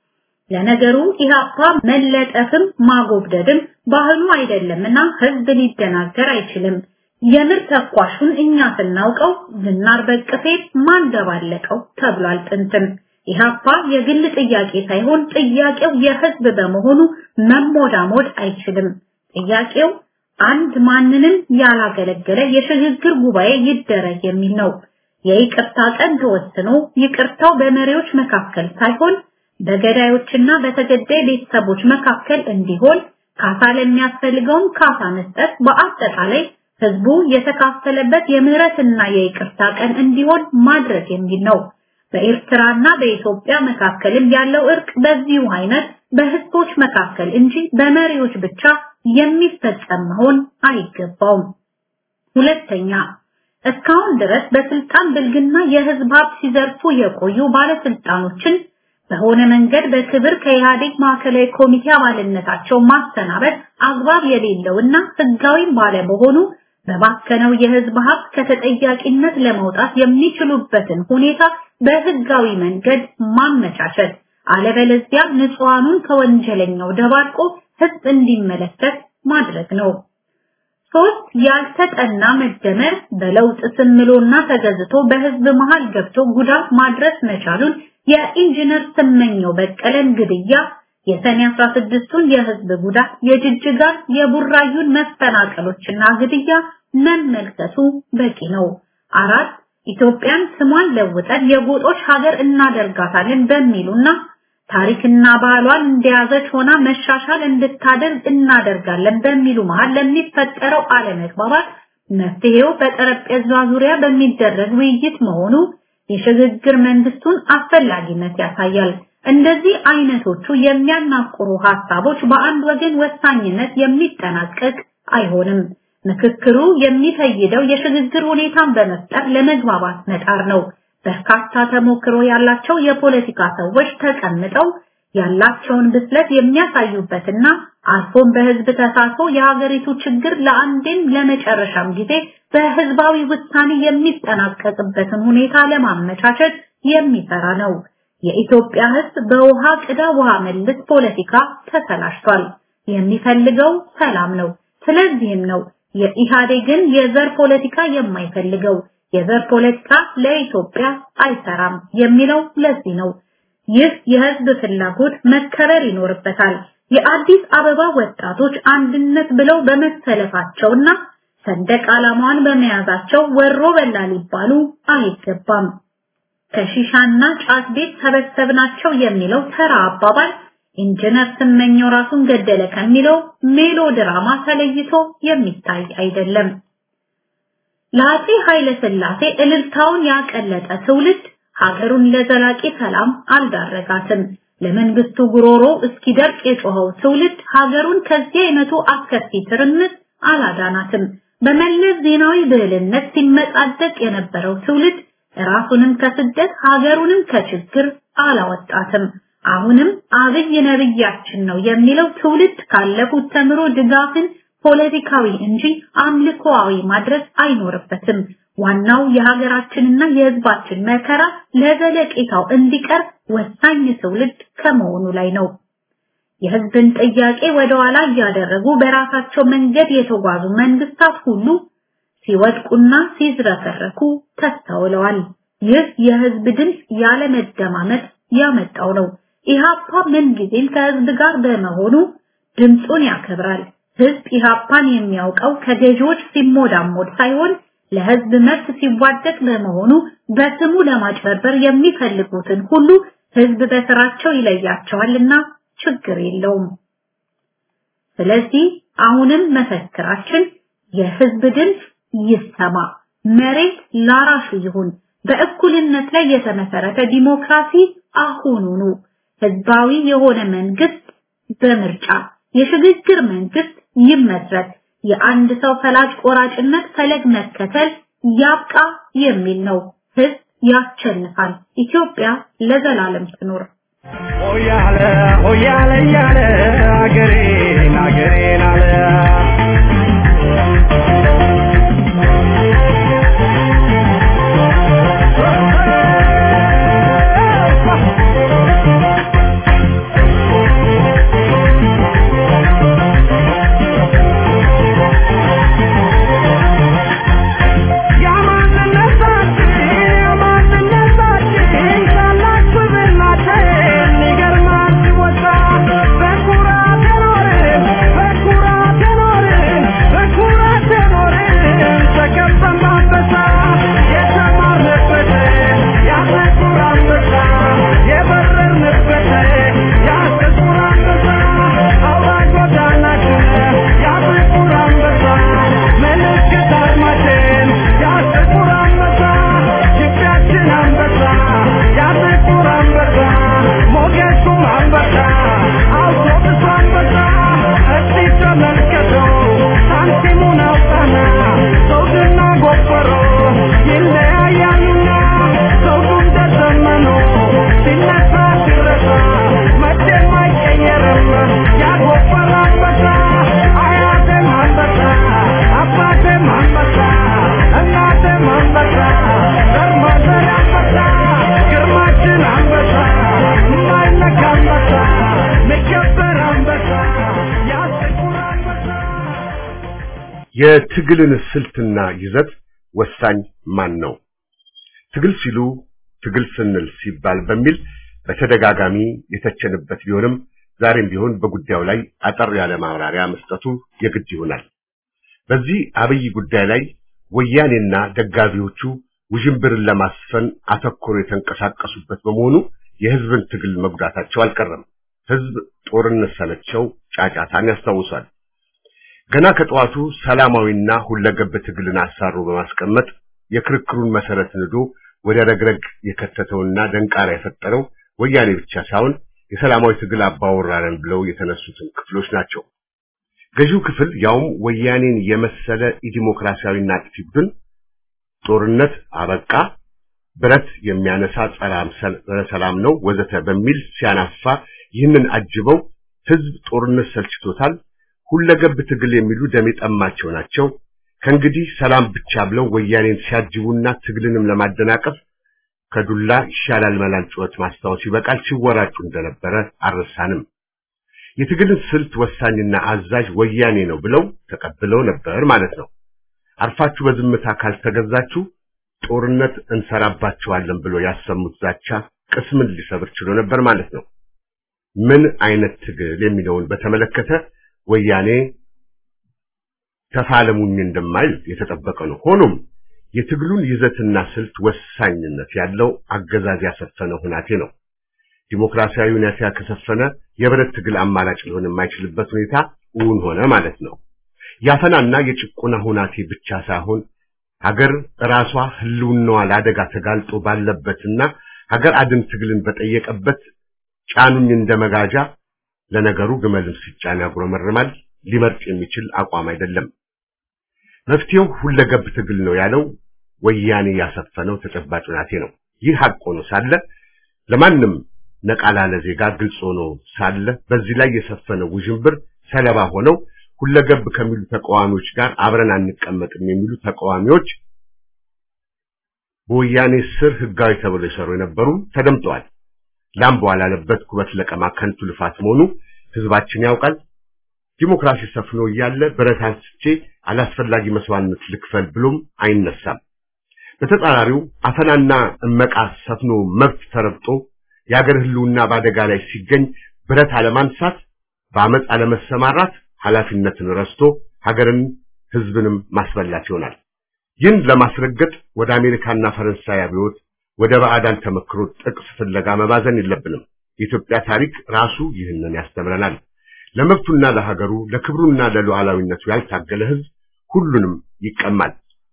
Speaker 3: ለነገሩ ኢሃፓ መለጠፍም ማጎብደድም ባህሉ አይደለምና ህዝብ ሊደናገር አይችልም። የምር ተኳሹን እኛ ስናውቀው ዝናር በቅፌ ማን ደባለቀው ተብሏል ጥንትም። ኢሃፓ የግል ጥያቄ ሳይሆን ጥያቄው የህዝብ በመሆኑ መሞዳሞድ አይችልም። ጥያቄው አንድ ማንንም ያላገለገለ የሽግግር ጉባኤ ይደረግ የሚል ነው። የይቅርታ ቀን ተወስኖ ይቅርታው በመሪዎች መካከል ሳይሆን በገዳዮችና በተገዳይ ቤተሰቦች መካከል እንዲሆን ካሳ ለሚያስፈልገውም ካሳ መስጠት በአጠቃላይ ህዝቡ የተካፈለበት የምህረትና የይቅርታ ቀን እንዲሆን ማድረግ የሚል ነው። በኤርትራና በኢትዮጵያ መካከልም ያለው እርቅ በዚሁ አይነት በህዝቦች መካከል እንጂ በመሪዎች ብቻ የሚፈጸም መሆን አይገባውም። ሁለተኛ እስካሁን ድረስ በስልጣን ብልግና የህዝብ ሀብት ሲዘርፉ የቆዩ ባለስልጣኖችን በሆነ መንገድ በክብር ከኢህአዴግ ማዕከላዊ ኮሚቴ አባልነታቸው ማሰናበት አግባብ የሌለውና ህጋዊም ባለመሆኑ በባከነው የህዝብ ሀብት ከተጠያቂነት ለመውጣት የሚችሉበትን ሁኔታ በህጋዊ መንገድ ማመቻቸት፣ አለበለዚያ ንጹሃኑን ከወንጀለኛው ደባርቆ ህዝብ እንዲመለከት ማድረግ ነው። ሶስት ያልተጠና መደመር በለውጥ ስምሎና ተገዝቶ በህዝብ መሃል ገብቶ ጉዳት ማድረስ መቻሉን የኢንጂነር ስመኘው በቀለን ግድያ የሰኔ 16ቱን የህዝብ ጉዳት፣ የጅጅጋን የቡራዩን መፈናቀሎችና ግድያ መመልከቱ በቂ ነው። አራት ኢትዮጵያን ስሟን ለውጠን የጎጦች ሀገር እናደርጋታለን በሚሉና ታሪክና ባህሏን እንደያዘች ሆና መሻሻል እንድታደርግ እናደርጋለን በሚሉ መሃል ለሚፈጠረው አለመግባባት መፍትሄው በጠረጴዛ ዙሪያ በሚደረግ ውይይት መሆኑ የሽግግር መንግስቱን አስፈላጊነት ያሳያል። እንደዚህ አይነቶቹ የሚያናቁሩ ሀሳቦች በአንድ ወገን ወሳኝነት የሚጠናቀቅ አይሆንም። ምክክሩ የሚፈይደው የሽግግር ሁኔታን በመፍጠር ለመግባባት መጣር ነው። በርካታ ተሞክሮ ያላቸው የፖለቲካ ሰዎች ተቀምጠው ያላቸውን ብስለት የሚያሳዩበትና አልፎም በህዝብ ተሳትፎ የሀገሪቱ ችግር ለአንዴም ለመጨረሻም ጊዜ በህዝባዊ ውሳኔ የሚጠናቀቅበትን ሁኔታ ለማመቻቸት የሚሰራ ነው። የኢትዮጵያ ህዝብ በውሃ ቅዳ ውሃ መልስ ፖለቲካ ተሰላሽቷል። የሚፈልገው ሰላም ነው። ስለዚህም ነው የኢህአዴግን የዘር ፖለቲካ የማይፈልገው። የዘር ፖለቲካ ለኢትዮጵያ አይሰራም የሚለው ለዚህ ነው። ይህ የህዝብ ፍላጎት መከበር ይኖርበታል። የአዲስ አበባ ወጣቶች አንድነት ብለው በመሰለፋቸውና ሰንደቅ ዓላማዋን በመያዛቸው ወሮ በላ ሊባሉ አይገባም። ከሺሻና ጫት ቤት ሰበሰብናቸው የሚለው ተራ አባባል ኢንጂነር ስመኘው ራሱን ገደለ ከሚለው ሜሎ ድራማ ተለይቶ የሚታይ አይደለም። ለአፄ ኃይለ ሥላሴ እልልታውን ያቀለጠ ትውልድ ሀገሩን ለዘላቂ ሰላም አልዳረጋትም። ለመንግስቱ ጉሮሮ እስኪደርቅ የጮኸው ትውልድ ሀገሩን ከዚህ አይነቱ አስከፊ ትርምስ አላዳናትም። በመለስ ዜናዊ ብልህነት ሲመጻደቅ የነበረው ትውልድ ራሱንም ከስደት ሀገሩንም ከችግር አላወጣትም። አሁንም አብይ ነብያችን ነው የሚለው ትውልድ ካለፉት ተምሮ ድጋፍን ፖለቲካዊ እንጂ አምልኮአዊ ማድረግ አይኖርበትም። ዋናው የሀገራችንና የህዝባችን መከራ ለዘለቄታው እንዲቀር ወሳኝ ትውልድ ከመሆኑ ላይ ነው። የህዝብን ጥያቄ ወደ ኋላ እያደረጉ በራሳቸው መንገድ የተጓዙ መንግስታት ሁሉ ሲወድቁና ሲዝረከረኩ ተስተውለዋል። ይህ የህዝብ ድምፅ ያለ መደማመጥ ያመጣው ነው። ኢሃፓ ምንጊዜም ከህዝብ ጋር በመሆኑ ድምፁን ያከብራል። ህዝብ ኢሃፓን የሚያውቀው ከገዢዎች ሲሞዳሞድ ሳይሆን ለህዝብ መብት ሲዋደቅ በመሆኑ በስሙ ለማጭበርበር የሚፈልጉትን ሁሉ ህዝብ በስራቸው ይለያቸዋልና ችግር የለውም። ስለዚህ አሁንም መፈክራችን የህዝብ ድምፅ ይሰማ፣ መሬት ላራሹ ይሁን፣ በእኩልነት ላይ የተመሰረተ ዲሞክራሲ አሁኑኑ፣ ህዝባዊ የሆነ መንግስት በምርጫ የሽግግር መንግስት ይመስረት፣ የአንድ ሰው ፈላጭ ቆራጭነት ፈለግ መከተል ያብቃ የሚል ነው። ህዝብ ያሸንፋል። ኢትዮጵያ ለዘላለም ትኖር።
Speaker 2: ሆያለ ሆያለ እያለ አገሬን አገሬን አለ
Speaker 4: የትግልን ስልትና ይዘት ወሳኝ ማን ነው? ትግል ሲሉ ትግል ስንል ሲባል በሚል በተደጋጋሚ የተቸንበት ቢሆንም ዛሬም ቢሆን በጉዳዩ ላይ አጠር ያለ ማብራሪያ መስጠቱ የግድ ይሆናል። በዚህ አብይ ጉዳይ ላይ ወያኔና ደጋፊዎቹ ውዥንብርን ለማስፈን አተኮሮ የተንቀሳቀሱበት በመሆኑ የህዝብን ትግል መጉዳታቸው አልቀረም። ህዝብ ጦርነት ሰለቸው ጫጫታን ያስታውሳል። ገና ከጠዋቱ ሰላማዊና ሁለገብ ትግልን አሳሮ በማስቀመጥ የክርክሩን መሰረት ንዶ ወደ ረግረግ የከተተውና ደንቃራ የፈጠረው ወያኔ ብቻ ሳይሆን የሰላማዊ ትግል አባወራረን ብለው የተነሱትን ክፍሎች ናቸው። ገዢው ክፍል ያውም ወያኔን የመሰለ ኢዲሞክራሲያዊና አጥፊ ቡድን ጦርነት አበቃ፣ ብረት የሚያነሳ ጸረ ሰላም ነው ወዘተ በሚል ሲያናፋ ይህንን አጅበው ህዝብ ጦርነት ሰልችቶታል፣ ሁለገብ ትግል የሚሉ ደም የጠማቸው ናቸው፣ ከእንግዲህ ሰላም ብቻ ብለው ወያኔን ሲያጅቡና ትግልንም ለማደናቀፍ ከዱላ ይሻላል መላል ጩኸት ማስታወስ ይበቃል ሲወራጩ እንደነበረ አልረሳንም። የትግልን ስልት ወሳኝና አዛዥ ወያኔ ነው ብለው ተቀብለው ነበር ማለት ነው። አርፋችሁ በዝምታ ካልተገዛችሁ ጦርነት እንሰራባችኋለን ብሎ ያሰሙት ዛቻ ቅስምን ሊሰብር ችሎ ነበር ማለት ነው። ምን አይነት ትግል የሚለውን በተመለከተ ወያኔ ተፋለሙኝ እንደማይል የተጠበቀ ነው። ሆኖም የትግሉን ይዘትና ስልት ወሳኝነት ያለው አገዛዝ ያሰፈነ ሁናቴ ነው። ዲሞክራሲያዊ ሁኔታ ከሰፈነ የብረት ትግል አማራጭ ሊሆን የማይችልበት ሁኔታ እውን ሆነ ማለት ነው። ያፈናና የጭቆና ሁናቴ ብቻ ሳይሆን ሀገር ራሷ ህልውናዋ ለአደጋ ተጋልጦ ባለበትና ሀገር አድን ትግልን በጠየቀበት ጫኑኝ እንደ መጋጃ ለነገሩ ግመልም ሲጫን ያጉረመርማል ሊመርጥ የሚችል አቋም አይደለም። መፍትሄው ሁለገብ ትግል ነው ያለው ወያኔ ያሰፈነው ተጨባጭ ሁናቴ ነው። ይህ ሀቅ ሆኖ ሳለ ለማንም ነቃ ላለ ዜጋ ግልጽ ሆኖ ሳለ በዚህ ላይ የሰፈነው ውዥንብር ሰለባ ሆነው ሁለገብ ከሚሉ ተቃዋሚዎች ጋር አብረን አንቀመጥም የሚሉ ተቃዋሚዎች በወያኔ ስር ህጋዊ ተብለው የሰሩ የነበሩ ተደምጠዋል። ላም በዋላለበት ኩበት ለቀማ ከንቱ ልፋት መሆኑ ህዝባችን ያውቃል። ዲሞክራሲ ሰፍኖ እያለ ብረት አንስቼ አላስፈላጊ መስዋዕትነት ልክፈል ብሎም አይነሳም። በተጻራሪው አፈናና እመቃ ሰፍኖ መብት ተረግጦ የአገር ህልውና በአደጋ ላይ ሲገኝ ብረት አለማንሳት፣ በአመፅ አለመሰማራት ኃላፊነትን ረስቶ ሀገርን ህዝብንም ማስበላት ይሆናል። ይህን ለማስረገጥ ወደ አሜሪካና ፈረንሳይ አብዮት ወደ ባዕዳን ተመክሮ ጥቅስ ፍለጋ መባዘን የለብንም። የኢትዮጵያ ታሪክ ራሱ ይህንን ያስተምረናል። ለመብቱና ለሀገሩ ለክብሩና ለሉዓላዊነቱ ያልታገለ ህዝብ ሁሉንም ይቀማል።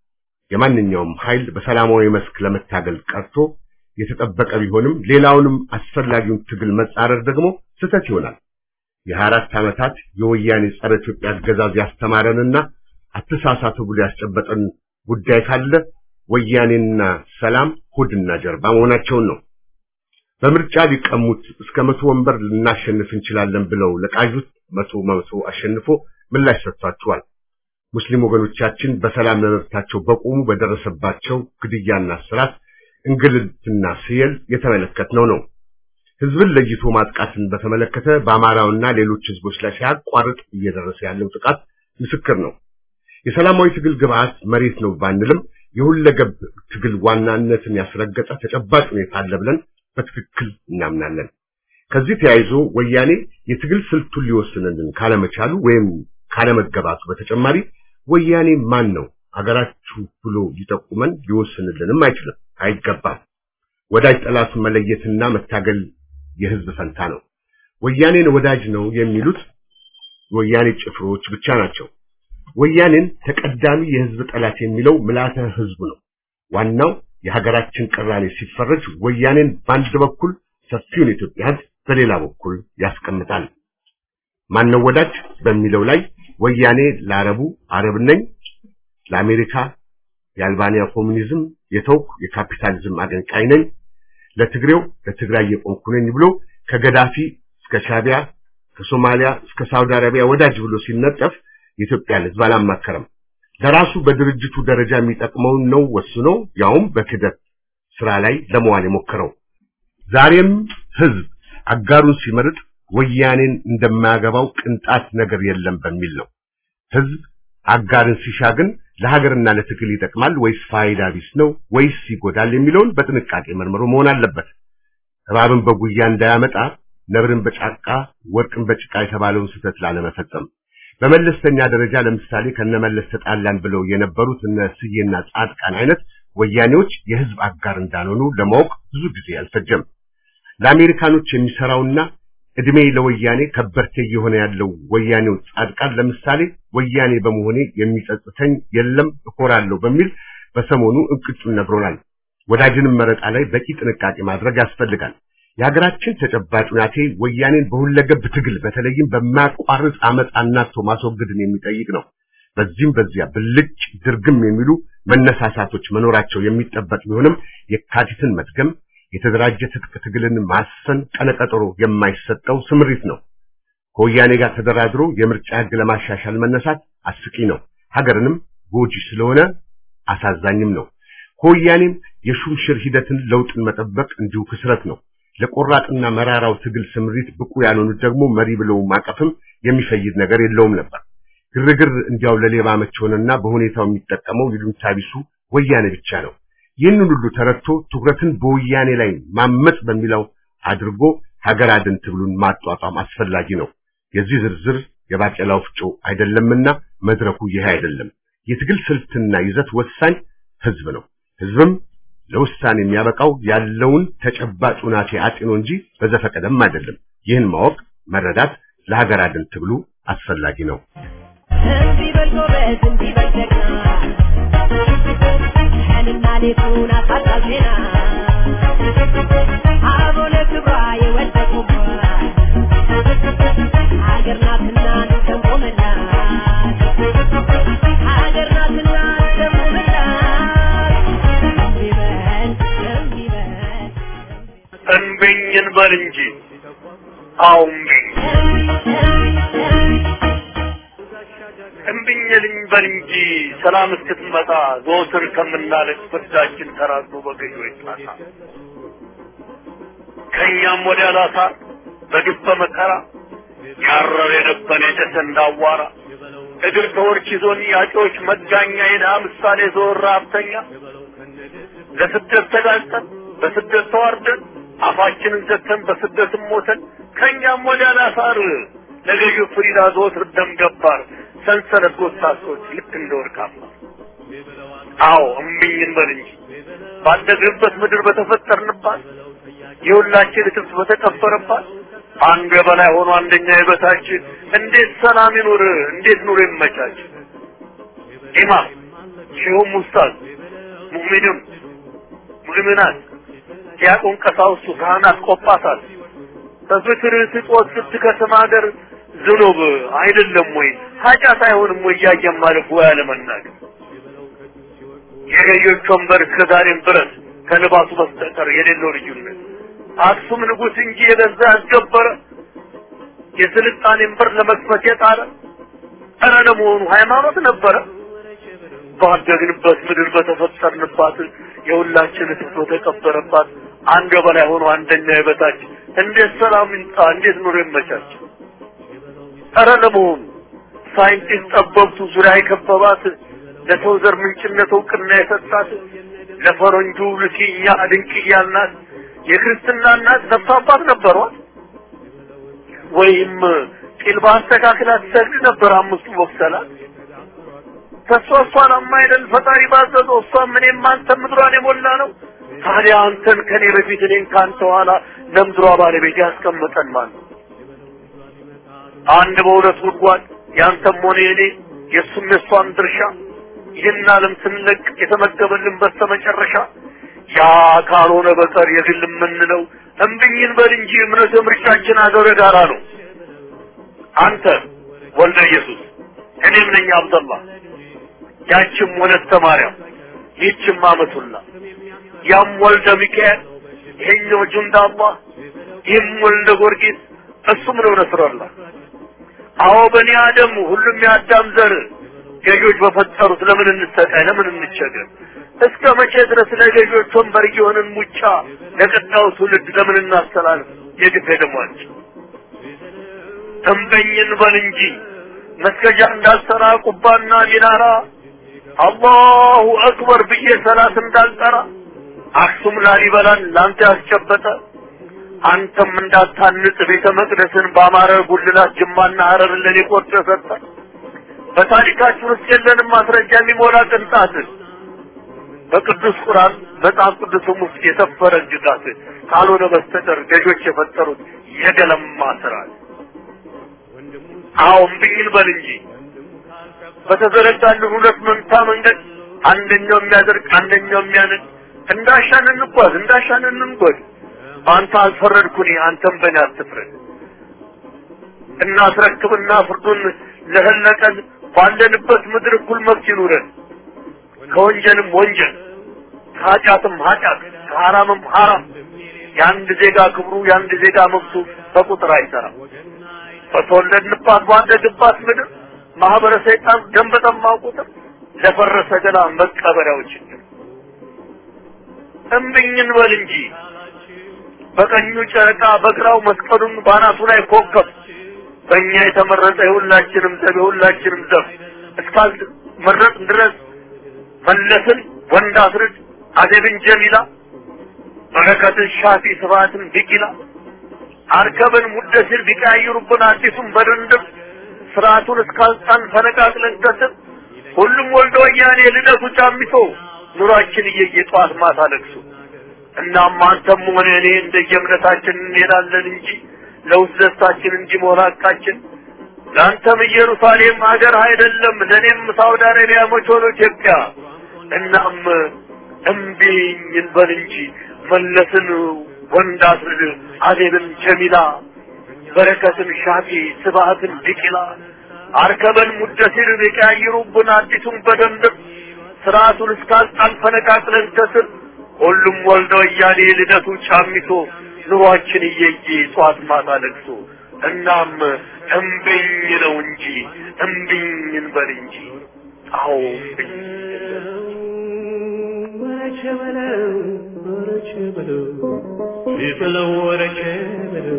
Speaker 4: የማንኛውም ኃይል በሰላማዊ መስክ ለመታገል ቀርቶ የተጠበቀ ቢሆንም ሌላውንም አስፈላጊውን ትግል መጻረር ደግሞ ስህተት ይሆናል። የሀያ አራት ዓመታት የወያኔ ጸረ ኢትዮጵያ አገዛዝ ያስተማረንና አተሳሳቱ ብሎ ያስጨበጠን ጉዳይ ካለ ወያኔና ሰላም ሆድና ጀርባ መሆናቸውን ነው። በምርጫ ሊቀሙት እስከ መቶ ወንበር ልናሸንፍ እንችላለን ብለው ለቃዡት መቶ መቶ አሸንፎ ምላሽ ሰጥቷቸዋል። ሙስሊም ወገኖቻችን በሰላም ለመብታቸው በቆሙ በደረሰባቸው ግድያና እስራት፣ እንግልትና ስየል የተመለከትነው ነው። ህዝብን ለይቶ ማጥቃትን በተመለከተ በአማራውና ሌሎች ህዝቦች ላይ ሳያቋርጥ እየደረሰ ያለው ጥቃት ምስክር ነው። የሰላማዊ ትግል ግብዓት መሬት ነው ባንልም የሁለገብ ትግል ዋናነትን ያስረገጠ ተጨባጭ ሁኔታ አለ ብለን በትክክል እናምናለን። ከዚህ ተያይዞ ወያኔ የትግል ስልቱን ሊወስንልን ካለመቻሉ ወይም ካለመገባቱ በተጨማሪ ወያኔ ማን ነው አገራችሁ ብሎ ሊጠቁመን ሊወስንልንም አይችልም፣ አይገባም። ወዳጅ ጠላቱን መለየትና መታገል የህዝብ ፈንታ ነው። ወያኔን ወዳጅ ነው የሚሉት ወያኔ ጭፍሮች ብቻ ናቸው። ወያኔን ተቀዳሚ የህዝብ ጠላት የሚለው ምልአተ ህዝቡ ነው። ዋናው የሀገራችን ቅራኔ ሲፈረጅ ወያኔን በአንድ በኩል ሰፊውን የኢትዮጵያ ህዝብ በሌላ በኩል ያስቀምጣል። ማነው ወዳጅ በሚለው ላይ ወያኔ ለአረቡ አረብ ነኝ፣ ለአሜሪካ የአልባንያ ኮሙኒዝም የተውኩ የካፒታሊዝም አገንቃይ ነኝ፣ ለትግሬው ለትግራይ የቆምኩ ነኝ ብሎ ከገዳፊ እስከ ሻቢያ ከሶማሊያ እስከ ሳውዲ አረቢያ ወዳጅ ብሎ ሲነጠፍ የኢትዮጵያን ህዝብ አላማከረም። ለራሱ በድርጅቱ ደረጃ የሚጠቅመውን ነው ወስኖ ያውም በክደት ስራ ላይ ለመዋል የሞከረው። ዛሬም ህዝብ አጋሩን ሲመርጥ ወያኔን እንደማያገባው ቅንጣት ነገር የለም በሚል ነው። ህዝብ አጋርን ሲሻ ግን ለሀገርና ለትግል ይጠቅማል ወይስ ፋይዳ ቢስ ነው ወይስ ይጎዳል የሚለውን በጥንቃቄ መርምሮ መሆን አለበት። እባብን በጉያ እንዳያመጣ ነብርን በጫቃ ወርቅን በጭቃ የተባለውን ስህተት ላለመፈጸም በመለስተኛ ደረጃ ለምሳሌ ከነመለስ ተጣላን ብለው የነበሩት እነ ስዬና ጻድቃን አይነት ወያኔዎች የህዝብ አጋር እንዳልሆኑ ለማወቅ ብዙ ጊዜ አልፈጀም። ለአሜሪካኖች የሚሰራውና እድሜ ለወያኔ ከበርቴ እየሆነ ያለው ወያኔው ጻድቃን ለምሳሌ ወያኔ በመሆኔ የሚጸጽተኝ የለም እኮራለሁ በሚል በሰሞኑ እንቅጩን ነግሮናል። ወዳጅንም መረጣ ላይ በቂ ጥንቃቄ ማድረግ ያስፈልጋል። የሀገራችን ተጨባጭ ሁናቴ ወያኔን በሁለገብ ትግል በተለይም በማያቋርጥ አመፅ አናቶ ማስወገድን የሚጠይቅ ነው። በዚህም በዚያ ብልጭ ድርግም የሚሉ መነሳሳቶች መኖራቸው የሚጠበቅ ቢሆንም የካቲትን መድገም የተደራጀ ትጥቅ ትግልን ማሰን ቀነቀጠሮ የማይሰጠው ስምሪት ነው። ከወያኔ ጋር ተደራድሮ የምርጫ ህግ ለማሻሻል መነሳት አስቂ ነው። ሀገርንም ጎጂ ስለሆነ አሳዛኝም ነው። ከወያኔም የሹምሽር ሂደትን ለውጥን መጠበቅ እንዲሁ ክስረት ነው። ለቆራጥና መራራው ትግል ስምሪት ብቁ ያልሆኑት ደግሞ መሪ ብለው ማቀፍም የሚፈይድ ነገር የለውም ነበር። ግርግር እንዲያው ለሌባ መች ሆነና በሁኔታው የሚጠቀመው ይሉኝታ ቢሱ ወያኔ ብቻ ነው። ይህንን ሁሉ ተረድቶ ትኩረትን በወያኔ ላይ ማመጽ በሚለው አድርጎ ሀገር አድን ትግሉን ማጧጧም አስፈላጊ ነው። የዚህ ዝርዝር የባቄላ ወፍጮ አይደለምና መድረኩ ይሄ አይደለም። የትግል ስልትና ይዘት ወሳኝ ህዝብ ነው። ህዝብም ለውሳኔ የሚያበቃው ያለውን ተጨባጭ ሁናቴ አጢኖ እንጂ በዘፈቀደም አይደለም። ይህን ማወቅ መረዳት ለሀገር አድን ትግሉ አስፈላጊ ነው።
Speaker 5: እንዲህ በል ጎበዝ፣ እንዲህ በል ጀግና፣ ቀንና ሌቱን አሳጣው ዜና፣ አበው ለክብሯ የወደቁባት ሀገር ናትና እንሰንቆምላት፣ ሀገር ናትና እንሰንቆምላት። እንዲህ በል፣ እንዲህ በል፣
Speaker 6: እንብኝ እንበል እንጂ አዎ እምቢኝ እምቢኝ ልንበል እንጂ ሰላም እስክትመጣ ዘወትር ከምናለቅ ፍርዳችን ተራዝሞ በገዢዎች ጣጣ ከእኛም ወዲያ ላሳር በግፍ በመከራ ያረር የነበረ የጨሰ እንዳዋራ እግር ተወርች ይዞን ያጮች መጋኛ የድሃ ምሳሌ ዘወር ረሀብተኛ ለስደት ተጋልጠን በስደት ተዋርደን አፋችንን ዘግተን በስደትም ሞተን ከእኛም ወዲያ ላሳር ለገዢው ፍሪዳ ዘወትር ደም ገባር ሰንሰለት ጎታሶች ልክ እንደ ወርቃማ አዎ እምቢኝ እንበል እንጂ ባደግንበት ምድር በተፈጠርንባት የሁላችን እትብት በተቀበረባት አንዱ የበላይ ሆኖ አንደኛ የበታች እንዴት ሰላም ይኑር? እንዴት ኑሮ ይመቻች? ኢማም ሼሁም ኡስታዝ ሙእሚንም ሙእሚናት ዲያቆን ቀሳውስቱ ካህናት ቆጳሳት በፍትር ስጦት ስትከስም ሀገር ዝኑብ አይደለም ወይ ኃጢአት አይሆንም ወይ እያየን ማለፍ ወይ አለመናገር የገዢዎች ወንበር እስከዛሬም ድረስ ከልባሱ በስተቀር የሌለው ልዩነት አክሱም ንጉሥ እንጂ የገዛ ያስገበረ የስልጣኔን በር ለመክፈት የጣረ ኧረ ለመሆኑ ሃይማኖት ነበረ ባደግንበት ምድር በተፈጠርንባት የሁላችን ትቶ ተቀበረባት አንድ በላይ ሆኖ አንደኛ የበታች እንዴት ሰላም ይምጣ እንዴት ኑሮ ይመቻች ኧረ ለመሆኑ ሳይንቲስት ጠበብቱ ዙሪያ የከበባት ለሰው ዘር ምንጭነት እውቅና የሰጣት ለፈረንጁ ልኪኛ ድንቅያናት የክርስትና እናት ነፍስ አባት ነበሯት ወይም ጢል በአስተካክላ ትሰግድ ነበር አምስቱ ወቅሰላት ተሷ እሷን አማይደል ፈጣሪ ባዘዘው እሷም እኔም አንተም ምድሯን የሞላ ነው ታዲያ አንተን ከኔ በፊት እኔን ከአንተ ኋላ ለምድሯ ባለቤት ያስቀምጠን ማለት ነው አንድ በሁለት ጉድጓድ ያንተም ሆነ የኔ የእሱም የእሷም ድርሻ ይህን ዓለም ስንለቅ የተመደበልን በስተመጨረሻ ያ ካልሆነ በቀር የግል የምንለው እምብኝን በል እንጂ እምነት ምርጫችን አገር ጋራ ነው። አንተ ወልደ ኢየሱስ እኔም ነኝ አብደላ ያችም ወለተ ማርያም ይህችም አመቱላ ያም ወልደ ሚካኤል ይሄኛው ጁንዳ አላህ ይህም ወልደ ጊዮርጊስ እሱም ነው ነስረላ አዎ በኒ አደም ሁሉም የአዳም ዘር ገዢዎች በፈጠሩት ለምን እንሰቃይ ለምን እንቸገር እስከ መቼ ድረስ ለገዢዎች ወንበር እየሆንን ሙጫ ለቀጣዩ ትውልድ ለምን እናስተላልፍ የግፍ ደሟቸው ተንበኝን በል እንጂ መስገጃ እንዳልሰራ ቁባና ሚናራ አላሁ አክበር ብዬ ሰላት እንዳልጠራ አክሱም ላሊበላን ላንተ ያስጨበጠ አንተም እንዳታንጽ ቤተ መቅደስን በአማረ ጉልላት ጅማና ሐረርን ለኔ ቆርጦ ሰጠ። በታሪካችን ውስጥ የለንም ማስረጃ የሚሞላ ቅንጣት በቅዱስ ቁርአን መጽሐፍ ቅዱስም ውስጥ የሰፈረ እጅጋት ካልሆነ በስተቀር ገዦች የፈጠሩት የገለማ ስርዓት። አዎ እምቢኝ በል እንጂ በተዘረጋልን ሁለት መንታ መንገድ አንደኛው የሚያደርግ አንደኛው የሚያነድ እንዳሻን እንጓዝ እንዳሻን እንንጎድ። በአንተ አልፈረድኩኝ አንተም በእኔ አትፍረድ። እናስረክብና ፍርዱን ለህለቀን ባለንበት ምድር እኩል መብት ይኑረን። ከወንጀልም ወንጀል ከኃጢአትም ኃጢአት ከሐራምም ሐራም የአንድ ዜጋ ክብሩ የአንድ ዜጋ መብቱ በቁጥር አይሰራም። በተወለድንባት ባደግባት ምድር ማህበረ ሰይጣን ደም በጠማው ቁጥር ለፈረሰ ገላ መቀበሪያው ችግር እምብኝን በል እንጂ በቀኙ ጨረቃ በግራው መስቀሉን ባናቱ ላይ ኮከብ በእኛ የተመረጠ የሁላችንም ዘብ የሁላችንም ዘብ እስካል መረጥ ድረስ መለስን ወንድ አስርድ አደብን ጀሚላ በረከትን ሻፊ ስብሐትን ቢቂላ አርከብን ሙደሲር ቢቀያይሩብን አዲሱን በድንድብ ስርዓቱን እስካልጣን ፈነቃቅለን ከስር ሁሉም ወልዶ ወያኔ ልደቱ ጫሚቶ ኑሯችን እየየ ጠዋት ማታ ለቅሶ እናም አንተም ሆነ እኔ እንደየእምነታችን እንሄዳለን እንጂ ለውስጥ ደስታችን እንጂ መሆን ሐቃችን ለአንተም ኢየሩሳሌም ሀገር አይደለም፣ ለእኔም ሳውዲ አረቢያ መች ሆኖ ኢትዮጵያ። እናም እምቢኝ እንበል እንጂ መለስን ወንድ አስርድ አዜብን ጀሚላ በረከትን ሻፊ ስብሐትን ቢቂላ አርከበን ሙደሲር ቢቀያይሩብን አዲሱን በደንብ ስርዓቱን እስካልጣን ፈነቃቅለን ከስር ሁሉም ወልደ ወያኔ ልደቱ ጫሚቶ ኑሯችን እየየ ጧት ማታ ለቅሶ እናም እምቢኝ ነው እንጂ እምቢኝ እንበል እንጂ አዎ እምቢኝ
Speaker 2: ወረቸ በለው ወረቸ በለው ቢበለው ወረቸ በለው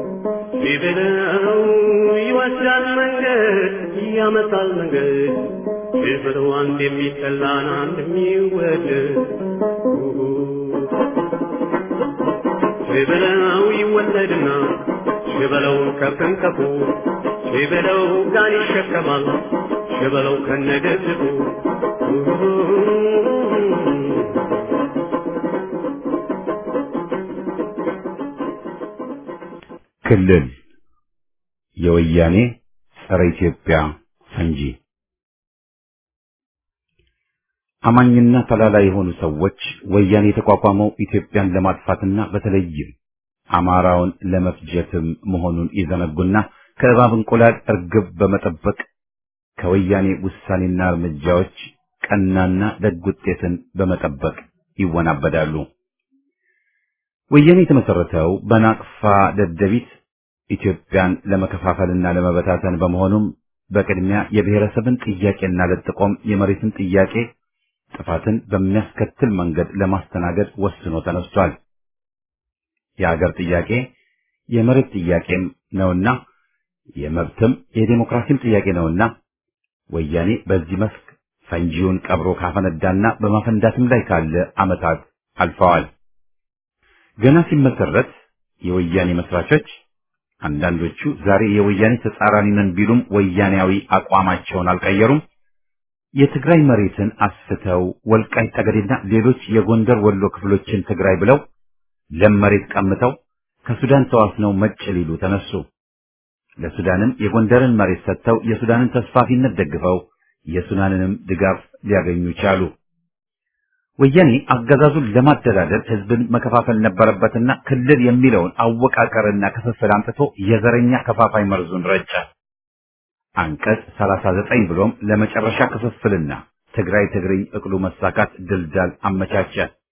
Speaker 2: ቢበለው ይወስዳል መንገድ ያመጣል መንገድ ቢበለው አንድ የሚጠላን አንድ የሚወደድ ቢበለው ይወለድና ሽበለው ከፍንከፉ ሽበለው ጋን ይሸከማል ሽበለው ከነገድቡ
Speaker 1: ክልል የወያኔ ጸረ ኢትዮጵያ ፈንጂ አማኝና ተላላ የሆኑ ሰዎች ወያኔ የተቋቋመው ኢትዮጵያን ለማጥፋትና በተለይም አማራውን ለመፍጀትም መሆኑን ይዘነጉና ከእባብ እንቁላል እርግብ በመጠበቅ ከወያኔ ውሳኔና እርምጃዎች ቀናና ደግ ውጤትን በመጠበቅ ይወናበዳሉ። ወያኔ የተመሰረተው በናቅፋ ደደቢት ኢትዮጵያን ለመከፋፈልና ለመበታተን በመሆኑም በቅድሚያ የብሔረሰብን ጥያቄና ለጥቆም የመሬትን ጥያቄ ጥፋትን በሚያስከትል መንገድ ለማስተናገድ ወስኖ ተነስቷል። የሀገር ጥያቄ የመሬት ጥያቄም ነውና የመብትም የዴሞክራሲም ጥያቄ ነውና ወያኔ በዚህ መስክ ፈንጂውን ቀብሮ ካፈነዳና በማፈንዳትም ላይ ካለ ዓመታት አልፈዋል። ገና ሲመሰረት የወያኔ መስራቾች አንዳንዶቹ ዛሬ የወያኔ ተጻራሪ ነን ቢሉም ወያኔያዊ አቋማቸውን አልቀየሩም። የትግራይ መሬትን አስፍተው ወልቃይት ጠገዴና ሌሎች የጎንደር ወሎ ክፍሎችን ትግራይ ብለው ለም መሬት ቀምተው ከሱዳን ተዋስነው መጭ ሊሉ ተነሱ። ለሱዳንም የጎንደርን መሬት ሰጥተው የሱዳንን ተስፋፊነት ደግፈው የሱዳንንም ድጋፍ ሊያገኙ ቻሉ። ወያኔ አገዛዙን ለማደላደል ህዝብን መከፋፈል ነበረበትና ክልል የሚለውን አወቃቀርና ክፍፍል አምጥቶ የዘረኛ ከፋፋይ መርዙን ረጨ። አንቀጽ 39 ብሎም ለመጨረሻ ክፍፍልና ትግራይ ትግርኝ እቅሉ መሳካት ድልዳል አመቻቸ።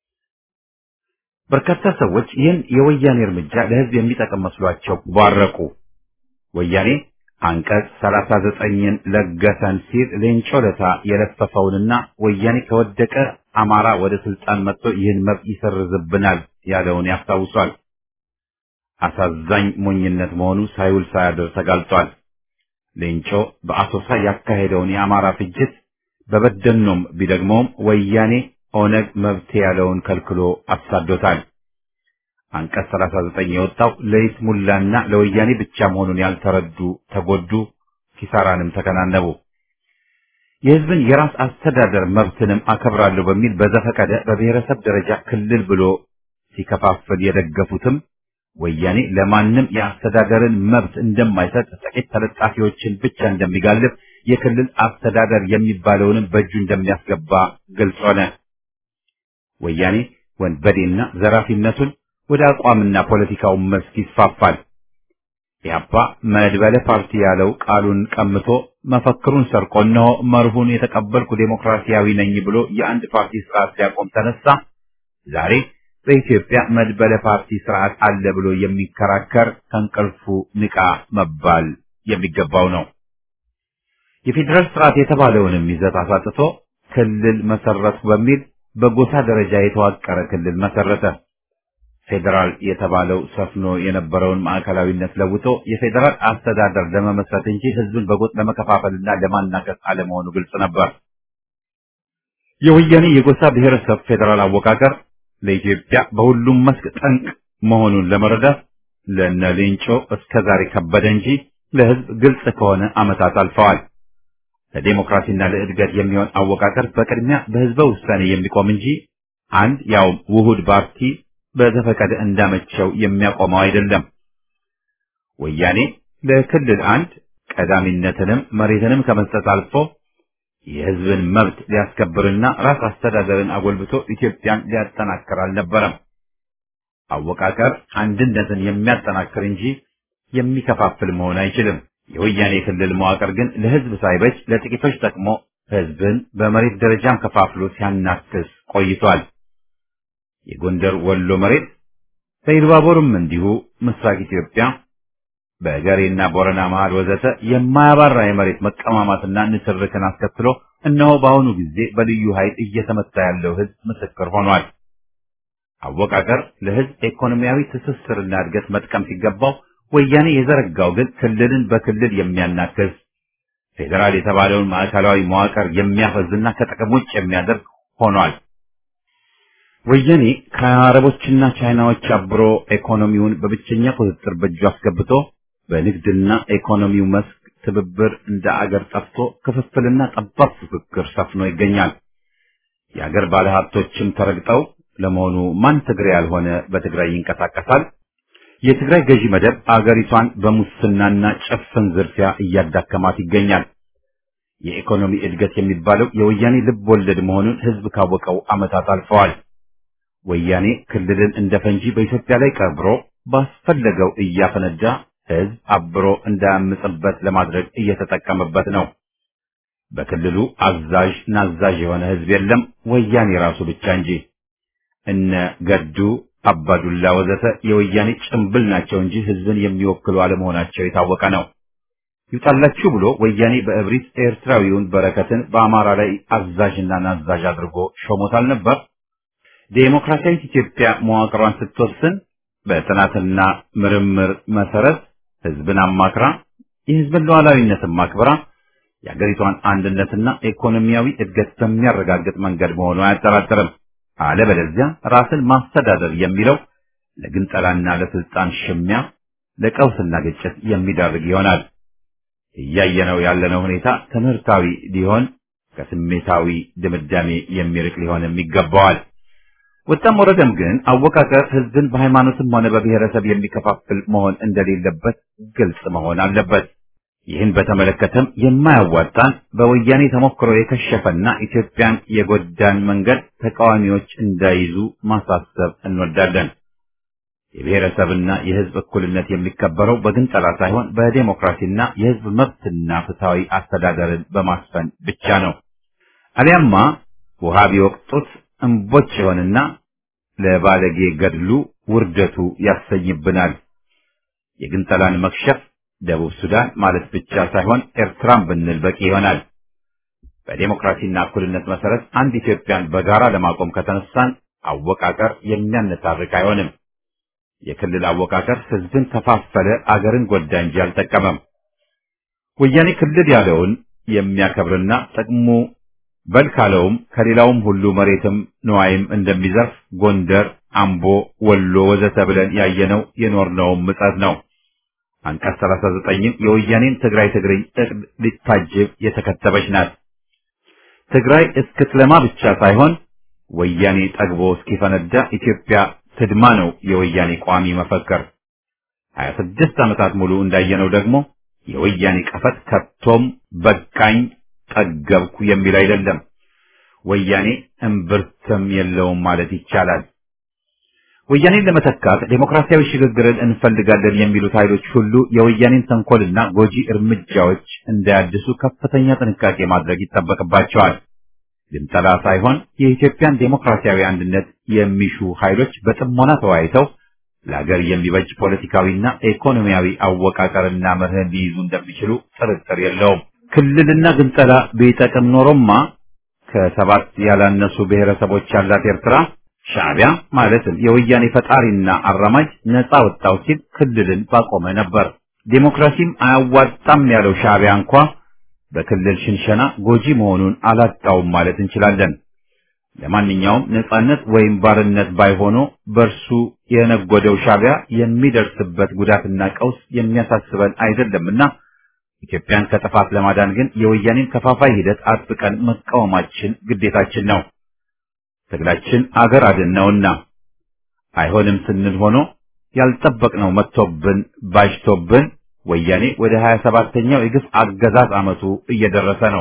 Speaker 1: በርካታ ሰዎች ይህን የወያኔ እርምጃ ለህዝብ የሚጠቅም መስሏቸው ባረቁ። ወያኔ አንቀጽ 39ን ለገሰን ሲል ሌንጮ ለታ የለፈፈውንና ወያኔ ከወደቀ አማራ ወደ ስልጣን መጥቶ ይህን መብት ይሰርዝብናል ያለውን ያስታውሷል። አሳዛኝ ሞኝነት መሆኑ ሳይውል ሳያድር ተጋልጧል። ሌንጮ በአሶሳ ያካሄደውን የአማራ ፍጅት በበደኖም ቢደግመውም ወያኔ ኦነግ መብት ያለውን ከልክሎ አሳዶታል። አንቀጽ 39 የወጣው ለይስሙላና ለወያኔ ብቻ መሆኑን ያልተረዱ ተጎዱ፣ ኪሳራንም ተከናነቡ። የህዝብን የራስ አስተዳደር መብትንም አከብራለሁ በሚል በዘፈቀደ በብሔረሰብ ደረጃ ክልል ብሎ ሲከፋፍል የደገፉትም ወያኔ ለማንም የአስተዳደርን መብት እንደማይሰጥ ጥቂት ተለጣፊዎችን ብቻ እንደሚጋልብ የክልል አስተዳደር የሚባለውንም በእጁ እንደሚያስገባ ግልጽ ሆነ። ወያኔ ወንበዴና ዘራፊነቱን ወደ አቋምና ፖለቲካው መስክ ይስፋፋል። ኢህአፓ መድበለ ፓርቲ ያለው ቃሉን ቀምቶ መፈክሩን ሰርቆ እነሆ መርሁን የተቀበልኩ ዴሞክራሲያዊ ነኝ ብሎ የአንድ ፓርቲ ስርዓት ሊያቆም ተነሳ። ዛሬ በኢትዮጵያ መድበለ ፓርቲ ስርዓት አለ ብሎ የሚከራከር ከእንቅልፉ ንቃ መባል የሚገባው ነው። የፌዴራል ስርዓት የተባለውንም ይዘት አሳጥቶ ክልል መሰረቱ በሚል በጎሳ ደረጃ የተዋቀረ ክልል መሰረተ። ፌዴራል የተባለው ሰፍኖ የነበረውን ማዕከላዊነት ለውጦ የፌዴራል አስተዳደር ለመመስረት እንጂ ህዝብን በጎጥ ለመከፋፈልና ለማናከስ አለመሆኑ ግልጽ ነበር። የወያኔ የጎሳ ብሔረሰብ ፌዴራል አወቃቀር ለኢትዮጵያ በሁሉም መስክ ጠንቅ መሆኑን ለመረዳት ለነ ሌንጮ እስከ ዛሬ ከበደ እንጂ ለህዝብ ግልጽ ከሆነ ዓመታት አልፈዋል። ለዴሞክራሲና ለእድገት የሚሆን አወቃቀር በቅድሚያ በህዝበ ውሳኔ የሚቆም እንጂ አንድ ያው ውሁድ ፓርቲ በዘፈቀደ እንዳመቸው የሚያቆመው አይደለም። ወያኔ ለክልል አንድ ቀዳሚነትንም መሬትንም ከመስጠት አልፎ የህዝብን መብት ሊያስከብርና ራስ አስተዳደርን አጎልብቶ ኢትዮጵያን ሊያጠናክር አልነበረም። አወቃቀር አንድነትን የሚያጠናክር እንጂ የሚከፋፍል መሆን አይችልም። የወያኔ ክልል መዋቅር ግን ለህዝብ ሳይበጅ ለጥቂቶች ጠቅሞ ህዝብን በመሬት ደረጃም ከፋፍሎ ሲያናክስ ቆይቷል። የጎንደር ወሎ መሬት በኢሉባቦርም እንዲሁ ምስራቅ ኢትዮጵያ በገሬና ቦረና መሃል ወዘተ የማያባራ የመሬት መቀማማትና ንትርክን አስከትሎ እነሆ በአሁኑ ጊዜ በልዩ ኃይል እየተመታ ያለው ህዝብ ምስክር ሆኗል። አወቃቀር ለህዝብ ኢኮኖሚያዊ ትስስርና እድገት መጥቀም ሲገባው ወያኔ የዘረጋው ግን ክልልን በክልል የሚያናክስ ፌዴራል የተባለውን ማዕከላዊ መዋቅር የሚያፈዝና ከጥቅም ውጭ የሚያደርግ ሆኗል። ወያኔ ከአረቦችና ቻይናዎች አብሮ ኢኮኖሚውን በብቸኛ ቁጥጥር በእጁ አስገብቶ በንግድና ኢኮኖሚው መስክ ትብብር እንደ አገር ጠፍቶ ክፍፍልና ጠባብ ፉክክር ሰፍኖ ይገኛል። የአገር ባለሀብቶችም ተረግጠው ለመሆኑ ማን ትግሬ ያልሆነ በትግራይ ይንቀሳቀሳል? የትግራይ ገዢ መደብ አገሪቷን በሙስናና ጭፍን ዝርፊያ እያዳከማት ይገኛል። የኢኮኖሚ እድገት የሚባለው የወያኔ ልብ ወለድ መሆኑን ህዝብ ካወቀው ዓመታት አልፈዋል። ወያኔ ክልልን እንደ ፈንጂ በኢትዮጵያ ላይ ቀብሮ ባስፈለገው እያፈነዳ ህዝብ አብሮ እንዳያምጽበት ለማድረግ እየተጠቀመበት ነው። በክልሉ አዛዥ ናዛዥ የሆነ ህዝብ የለም፣ ወያኔ ራሱ ብቻ እንጂ። እነ ገዱ አባዱላ ወዘተ የወያኔ ጭምብል ናቸው እንጂ ህዝብን የሚወክሉ አለመሆናቸው የታወቀ ነው። ይውጣላችሁ ብሎ ወያኔ በእብሪት ኤርትራዊውን በረከትን በአማራ ላይ አዛዥና ናዛዥ አድርጎ ሾሞታል ነበር። ዴሞክራሲያዊት ኢትዮጵያ መዋቅሯን ስትወስን በጥናትና ምርምር መሰረት ህዝብን አማክራ የህዝብን ሉዓላዊነትን ማክበራ የአገሪቷን አንድነትና ኢኮኖሚያዊ እድገት በሚያረጋግጥ መንገድ መሆኑ አያጠራጥርም። አለበለዚያ ራስን ማስተዳደር የሚለው ለግንጠላና ለስልጣን ሽሚያ፣ ለቀውስና ግጭት የሚዳርግ ይሆናል። እያየነው ያለነው ሁኔታ ትምህርታዊ ሊሆን ከስሜታዊ ድምዳሜ የሚርቅ ሊሆንም ይገባዋል። ወጣም ወረደም ግን አወቃቀር ህዝብን በሃይማኖትም ሆነ በብሔረሰብ የሚከፋፍል መሆን እንደሌለበት ግልጽ መሆን አለበት። ይህን በተመለከተም የማያዋጣን በወያኔ ተሞክሮ የከሸፈና ኢትዮጵያን የጎዳን መንገድ ተቃዋሚዎች እንዳይዙ ማሳሰብ እንወዳለን። የብሔረሰብና የህዝብ እኩልነት የሚከበረው በግንጠላ ሳይሆን በዴሞክራሲና የህዝብ መብትና ፍትሐዊ አስተዳደርን በማስፈን ብቻ ነው። አሊያማ ውሃ ቢወቅጡት እምቦጭ ይሆንና ለባለጌ ገድሉ ውርደቱ ያሰኝብናል። የግንጠላን መክሸፍ ደቡብ ሱዳን ማለት ብቻ ሳይሆን ኤርትራን ብንል በቂ ይሆናል። በዴሞክራሲና እኩልነት መሰረት አንድ ኢትዮጵያን በጋራ ለማቆም ከተነሳን አወቃቀር የሚያነታርቅ አይሆንም። የክልል አወቃቀር ህዝብን ከፋፈለ፣ አገርን ጎዳ እንጂ አልጠቀመም። ወያኔ ክልል ያለውን የሚያከብርና ጥቅሙ በል ካለውም ከሌላውም ሁሉ መሬትም ንዋይም እንደሚዘርፍ ጎንደር፣ አምቦ፣ ወሎ ወዘተ ብለን ያየነው የኖርነውም ምጸት ነው። አንቀጽ 39ም የወያኔን ትግራይ ትግርኝ እቅድ ሊታጅብ የተከተበች ናት። ትግራይ እስክትለማ ብቻ ሳይሆን ወያኔ ጠግቦ እስኪፈነዳ ኢትዮጵያ ትድማ ነው የወያኔ ቋሚ መፈክር። 26 ዓመታት ሙሉ እንዳየነው ደግሞ የወያኔ ቀፈት ከቶም በቃኝ ጠገብኩ የሚል አይደለም። ወያኔ እምብርትም የለውም ማለት ይቻላል። ወያኔን ለመተካት ዴሞክራሲያዊ ሽግግርን እንፈልጋለን የሚሉት ኃይሎች ሁሉ የወያኔን ተንኮልና ጎጂ እርምጃዎች እንዳያድሱ ከፍተኛ ጥንቃቄ ማድረግ ይጠበቅባቸዋል። ልምጠላ ሳይሆን የኢትዮጵያን ዴሞክራሲያዊ አንድነት የሚሹ ኃይሎች በጥሞና ተወያይተው ለሀገር የሚበጅ ፖለቲካዊና ኢኮኖሚያዊ አወቃቀርና መርህን ሊይዙ እንደሚችሉ ጥርጥር የለውም። ክልልና ግንጠላ ቢጠቅም ኖሮማ ከሰባት ያላነሱ ብሔረሰቦች ያላት ኤርትራ ሻዕቢያ ማለትም የወያኔ ፈጣሪና አራማጅ ነፃ ወጣው ሲል ክልልን ባቆመ ነበር። ዴሞክራሲም አያዋጣም ያለው ሻዕቢያ እንኳ በክልል ሽንሸና ጎጂ መሆኑን አላጣውም ማለት እንችላለን። ለማንኛውም ነፃነት ወይም ባርነት ባይሆኖ በእርሱ የነጎደው ሻዕቢያ የሚደርስበት ጉዳትና ቀውስ የሚያሳስበን አይደለምና ኢትዮጵያን ከጥፋት ለማዳን ግን የወያኔን ከፋፋይ ሂደት አጥብቀን መቃወማችን ግዴታችን ነው። ትግላችን አገር አድን ነውና አይሆንም ስንል ሆኖ ያልጠበቅነው መጥቶብን ባጅቶብን ወያኔ ወደ 27ኛው የግፍ አገዛዝ ዓመቱ እየደረሰ ነው።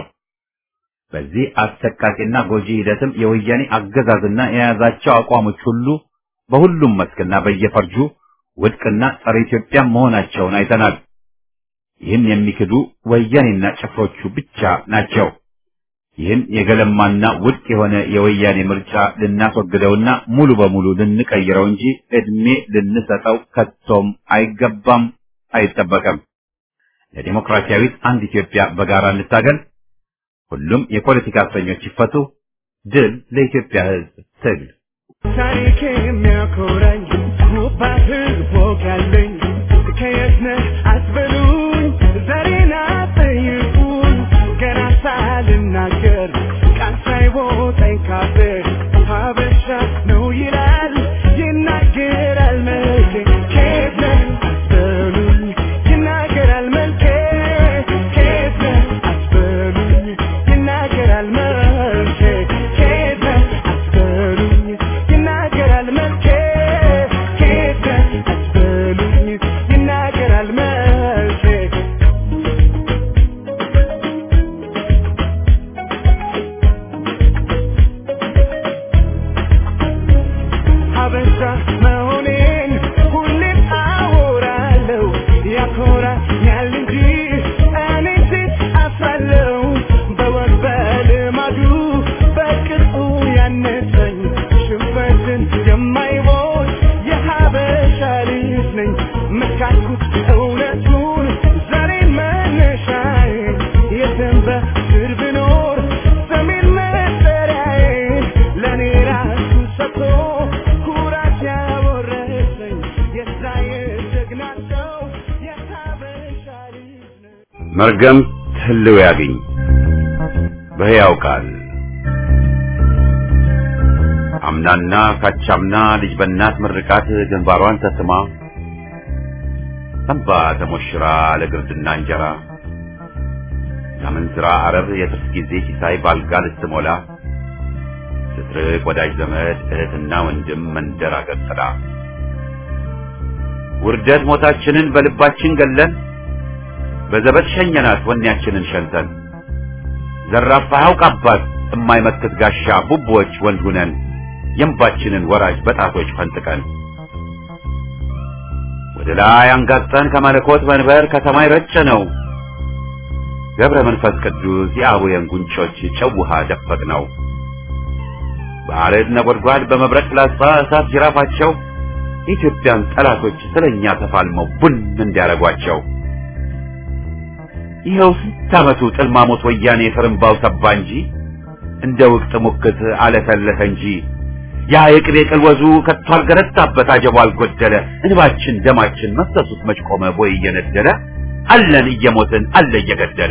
Speaker 1: በዚህ አሰቃቂና ጎጂ ሂደትም የወያኔ አገዛዝና የያዛቸው አቋሞች ሁሉ በሁሉም መስክና በየፈርጁ ውድቅና ጸረ ኢትዮጵያ መሆናቸውን አይተናል። ይህን የሚክዱ ወያኔና ጭፍሮቹ ብቻ ናቸው። ይህን የገለማና ውድቅ የሆነ የወያኔ ምርጫ ልናስወግደውና ሙሉ በሙሉ ልንቀይረው እንጂ እድሜ ልንሰጠው ከቶም አይገባም፣ አይጠበቅም። ለዲሞክራሲያዊት አንድ ኢትዮጵያ በጋራ እንታገል። ሁሉም የፖለቲካ እስረኞች ይፈቱ። ድል ለኢትዮጵያ ሕዝብ ትግል።
Speaker 2: ታሪክ የሚያኮራኝ ውባ ህዝብ ወግ ያለኝ ከየት ነህ አትበሉኝ፣ ዛሬን አትጠይቁኝ። ገና ሳልናገር ቃል ሳይቦጠኝ ካፌ ሀበሻ ነው ይላል ይናገራል መልኬ። ከየት ነህ አትበሉኝ፣ ይናገራል መልኬ። ከየት ነህ አትበሉኝ፣ ይናገራል መልኬ። ከየት ነህ አትበሉኝ፣ ይናገራል መልኬ። ከየት ነህ አትበሉኝ፣ ይናገራል መልኬ። ሀበሻ መሆኔን ሁሌም አወራለሁ። ያኮራኛል እንጂ እኔ ሴት አፍራለሁ። በወግ በልማዱ በቅጡ ያነሰኝ ሽንፈትን የማይቦት የሀበሻ ልጅ ነኝ። መካኩት እውነቱን ዛሬን መነሻዬ የትም በስር ብኖር ሰሜን መጠሪያዬ ለእኔ ራሱ ሰጥቶ ኩራት ያወረሰኝ የዛ የጀግና ሰው የሀበሻ ልጅ ነኝ።
Speaker 1: መርገም ህልው ያግኝ በሕያው ቃል አምናና ካቻምና ልጅ በእናት ምርቃት ግንባሯን ተስማ እንባ ተሞሽራ ለግርድና እንጀራ ለምንዝራ አረብ የትርፍ ጊዜ ሲሳይ ባልጋ ልትሞላ ስትርቅ ወዳጅ ዘመድ እህትና ወንድም መንደር አገር ጥላ ውርደት ሞታችንን በልባችን ገለን በዘበት ሸኘናት ወኔያችንን ሸንተን ዘራፋ ያውቅ አባት የማይመክት ጋሻ ቡቦች ወንድ ሁነን የእንባችንን ወራጅ በጣቶች ፈንጥቀን ወደ ላይ አንጋጠን ከመለኮት መንበር ከሰማይ ረጨ ነው ገብረ መንፈስ ቅዱስ የአቡየን ጉንጮች ጨው ውሃ ደፈቅ ነው በአረድ ነጎድጓድ በመብረቅ ፍላጻ እሳት ጅራፋቸው የኢትዮጵያን ጠላቶች ስለኛ ተፋልመው ቡን እንዲያረጓቸው ይኸው ስንት ዓመቱ ጥልማሞት ወያኔ ፍርምባው ሰባ እንጂ እንደ ውቅት ሙክት አለፈለፈ እንጂ ያ የቅቤ ቅልወዙ ከቶ አልገረታበት አጀቡ አልጎደለ እንባችን ደማችን መፍሰሱት መች ቆመ ቦይ እየነደለ አለን እየሞትን አለ እየገደለ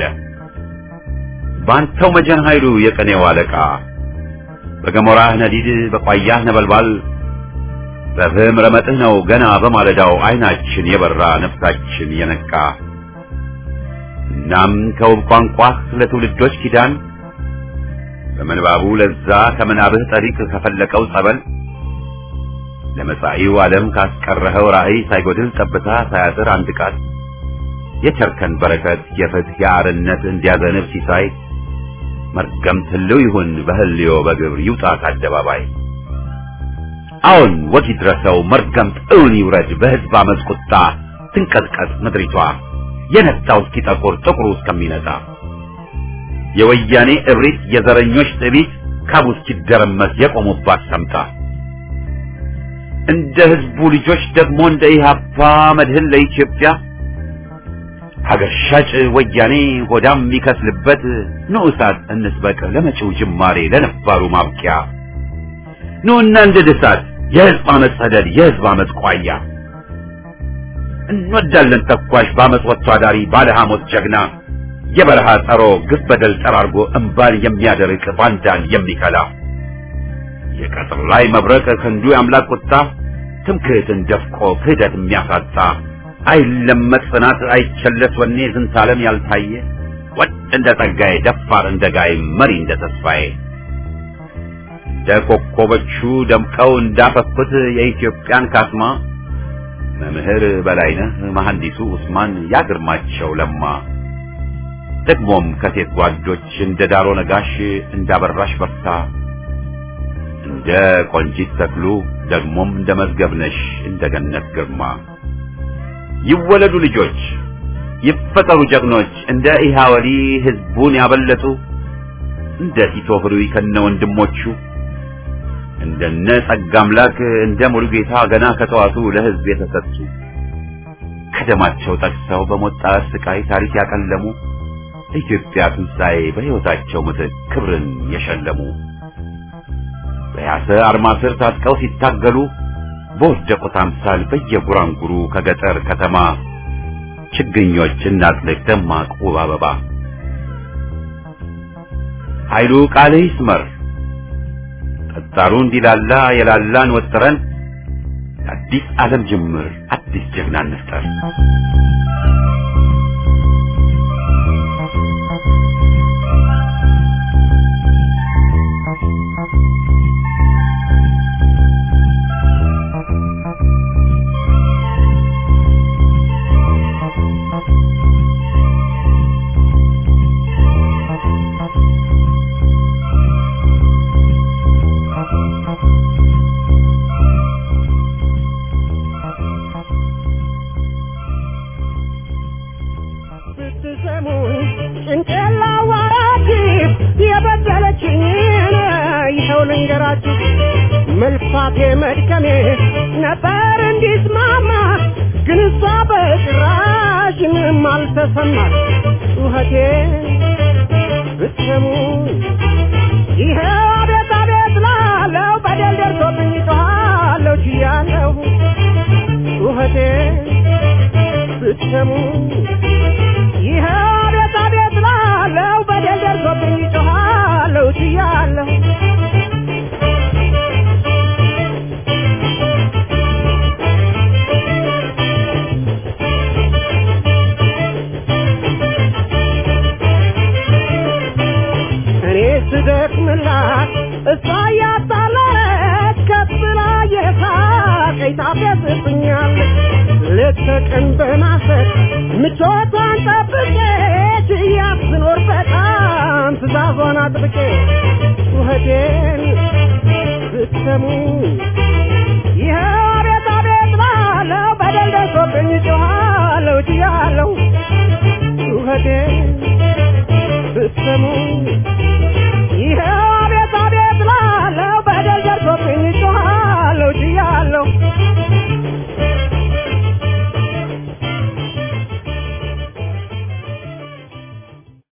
Speaker 1: ባንተው መጀን ኃይሉ የቀኔው አለቃ በገሞራህ ነዲድ በቋያህ ነበልባል በፍህም ረመጥህ ነው ገና በማለዳው አይናችን የበራ ነፍሳችን የነቃ እናም ከውብ ቋንቋህ ለትውልዶች ኪዳን በምንባቡ ለዛ ከምናብህ ጠሪቅ ከፈለቀው ጸበል ለመጻኢው ዓለም ካስቀረኸው ራእይ ሳይጎድል ጠብታ ሳያጥር አንድ ቃል የቸርከን በረከት የፍትህ የአርነት እንዲያዘንብ ሲሳይ መርገም ትልው ይሁን በህልዮ በግብር ይውጣ ከአደባባይ አሁን ወግ ይድረሰው መርገምት እውን ይውረድ በህዝብ አመፅ ቁጣ ትንቀጥቀጥ ምድሪቷ የነጣው እስኪጠቁር ጥቁሩ እስከሚነጣ የወያኔ እብሪት የዘረኞች ጥቢት ካቡ እስኪደረመስ የቆሙባት ሰምታ እንደ ህዝቡ ልጆች ደግሞ እንደ ኢህአፓ መድህን ለኢትዮጵያ ሀገር ሻጭ ወያኔ ሆዳም የሚከስልበት ንዑሳት እንስበቅ ለመጪው ጅማሬ ለነባሩ ማብቂያ ኑና እንደ ድሳት የህዝብ አመፅ ሰደድ የህዝብ አመፅ ቋያ እንወዳለን ተኳሽ በአመፅ ወጥቶ አዳሪ ባለ ሐሞት ጀግና የበረሃ ጸሮ ግፍ በደል ጠራርጎ እምባን የሚያደርቅ ባንዳን የሚከላ የቀጥር ላይ መብረቅ ክንዱ የአምላክ ቁጣ ትምክህትን ደፍቆ ክህደት የሚያሳጣ አይለመጥ ጽናት አይቸለስ ወኔ ዝንታለም ያልታየ ወጥ እንደ ጸጋዬ ደፋር እንደ ጋይ መሪ እንደ ተስፋዬ እንደ ኮከቦቹ ደምቀው እንዳፈኩት የኢትዮጵያን ካስማ መምህር በላይነህ መሐንዲሱ ኡስማን ያግርማቸው ለማ ደግሞም ከሴት ጓዶች እንደ ዳሮ ነጋሽ እንዳበራሽ በርታ እንደ ቆንጂት ተክሉ ደግሞም እንደ መዝገብነሽ እንደ ገነት ግርማ ይወለዱ ልጆች ይፈጠሩ ጀግኖች እንደ ኢሃወሊ ህዝቡን ያበለጡ እንደ ቲቶ ህሩይ ከነ ወንድሞቹ እንደነ ጸጋ አምላክ እንደ ሙሉ ጌታ ገና ከተዋቱ ለህዝብ የተሰጡ ከደማቸው ጠቅሰው በሞት ጣር ስቃይ ታሪክ ያቀለሙ ኢትዮጵያ ትንሣኤ በሕይወታቸው ምትክ ክብርን የሸለሙ በያሰ አርማ ስር ታጥቀው ሲታገሉ በወደቁት አምሳል በየጉራንጉሩ ከገጠር ከተማ ችግኞች እናጥልቅ ደማቅ ውብ አበባ ኃይሉ ቃል ይስመር ጠጣሩ እንዲላላ የላላን ወጥረን አዲስ ዓለም ጅምር አዲስ ጀግና እንፍጠር።
Speaker 7: ስትሰሙኝ ጭንቄላ ዋራችሁ የበደለችኝን ይኸው ልንገራችሁ። መልፋቴ መድከሜ ነበር እንዲስማማ ግን እሷ በጭራሽ ምንም አልተሰማት። ጩኸቴ ብትሰሙኝ ይኸው አቤት አቤት ላለው በደል ደርሶብኝ ጮኻለሁ ችያለሁ ጩኸቴ ብትሰሙኝ ይኸው አቤት አቤት ላለው በደል ደርሶብኝ ጮኻለሁ ችያለሁ እኔ ስደክምላት እሷ እያጣለች ከፍ ብላ የሳቀኝ ታፌዝብኛለች ሌት ተቀን በማሰብ ምቾቷን ጠብቄ ችያት ስኖር በጣም ትእዛዟን አጥብቄ ጩኸቴን ብትሰሙ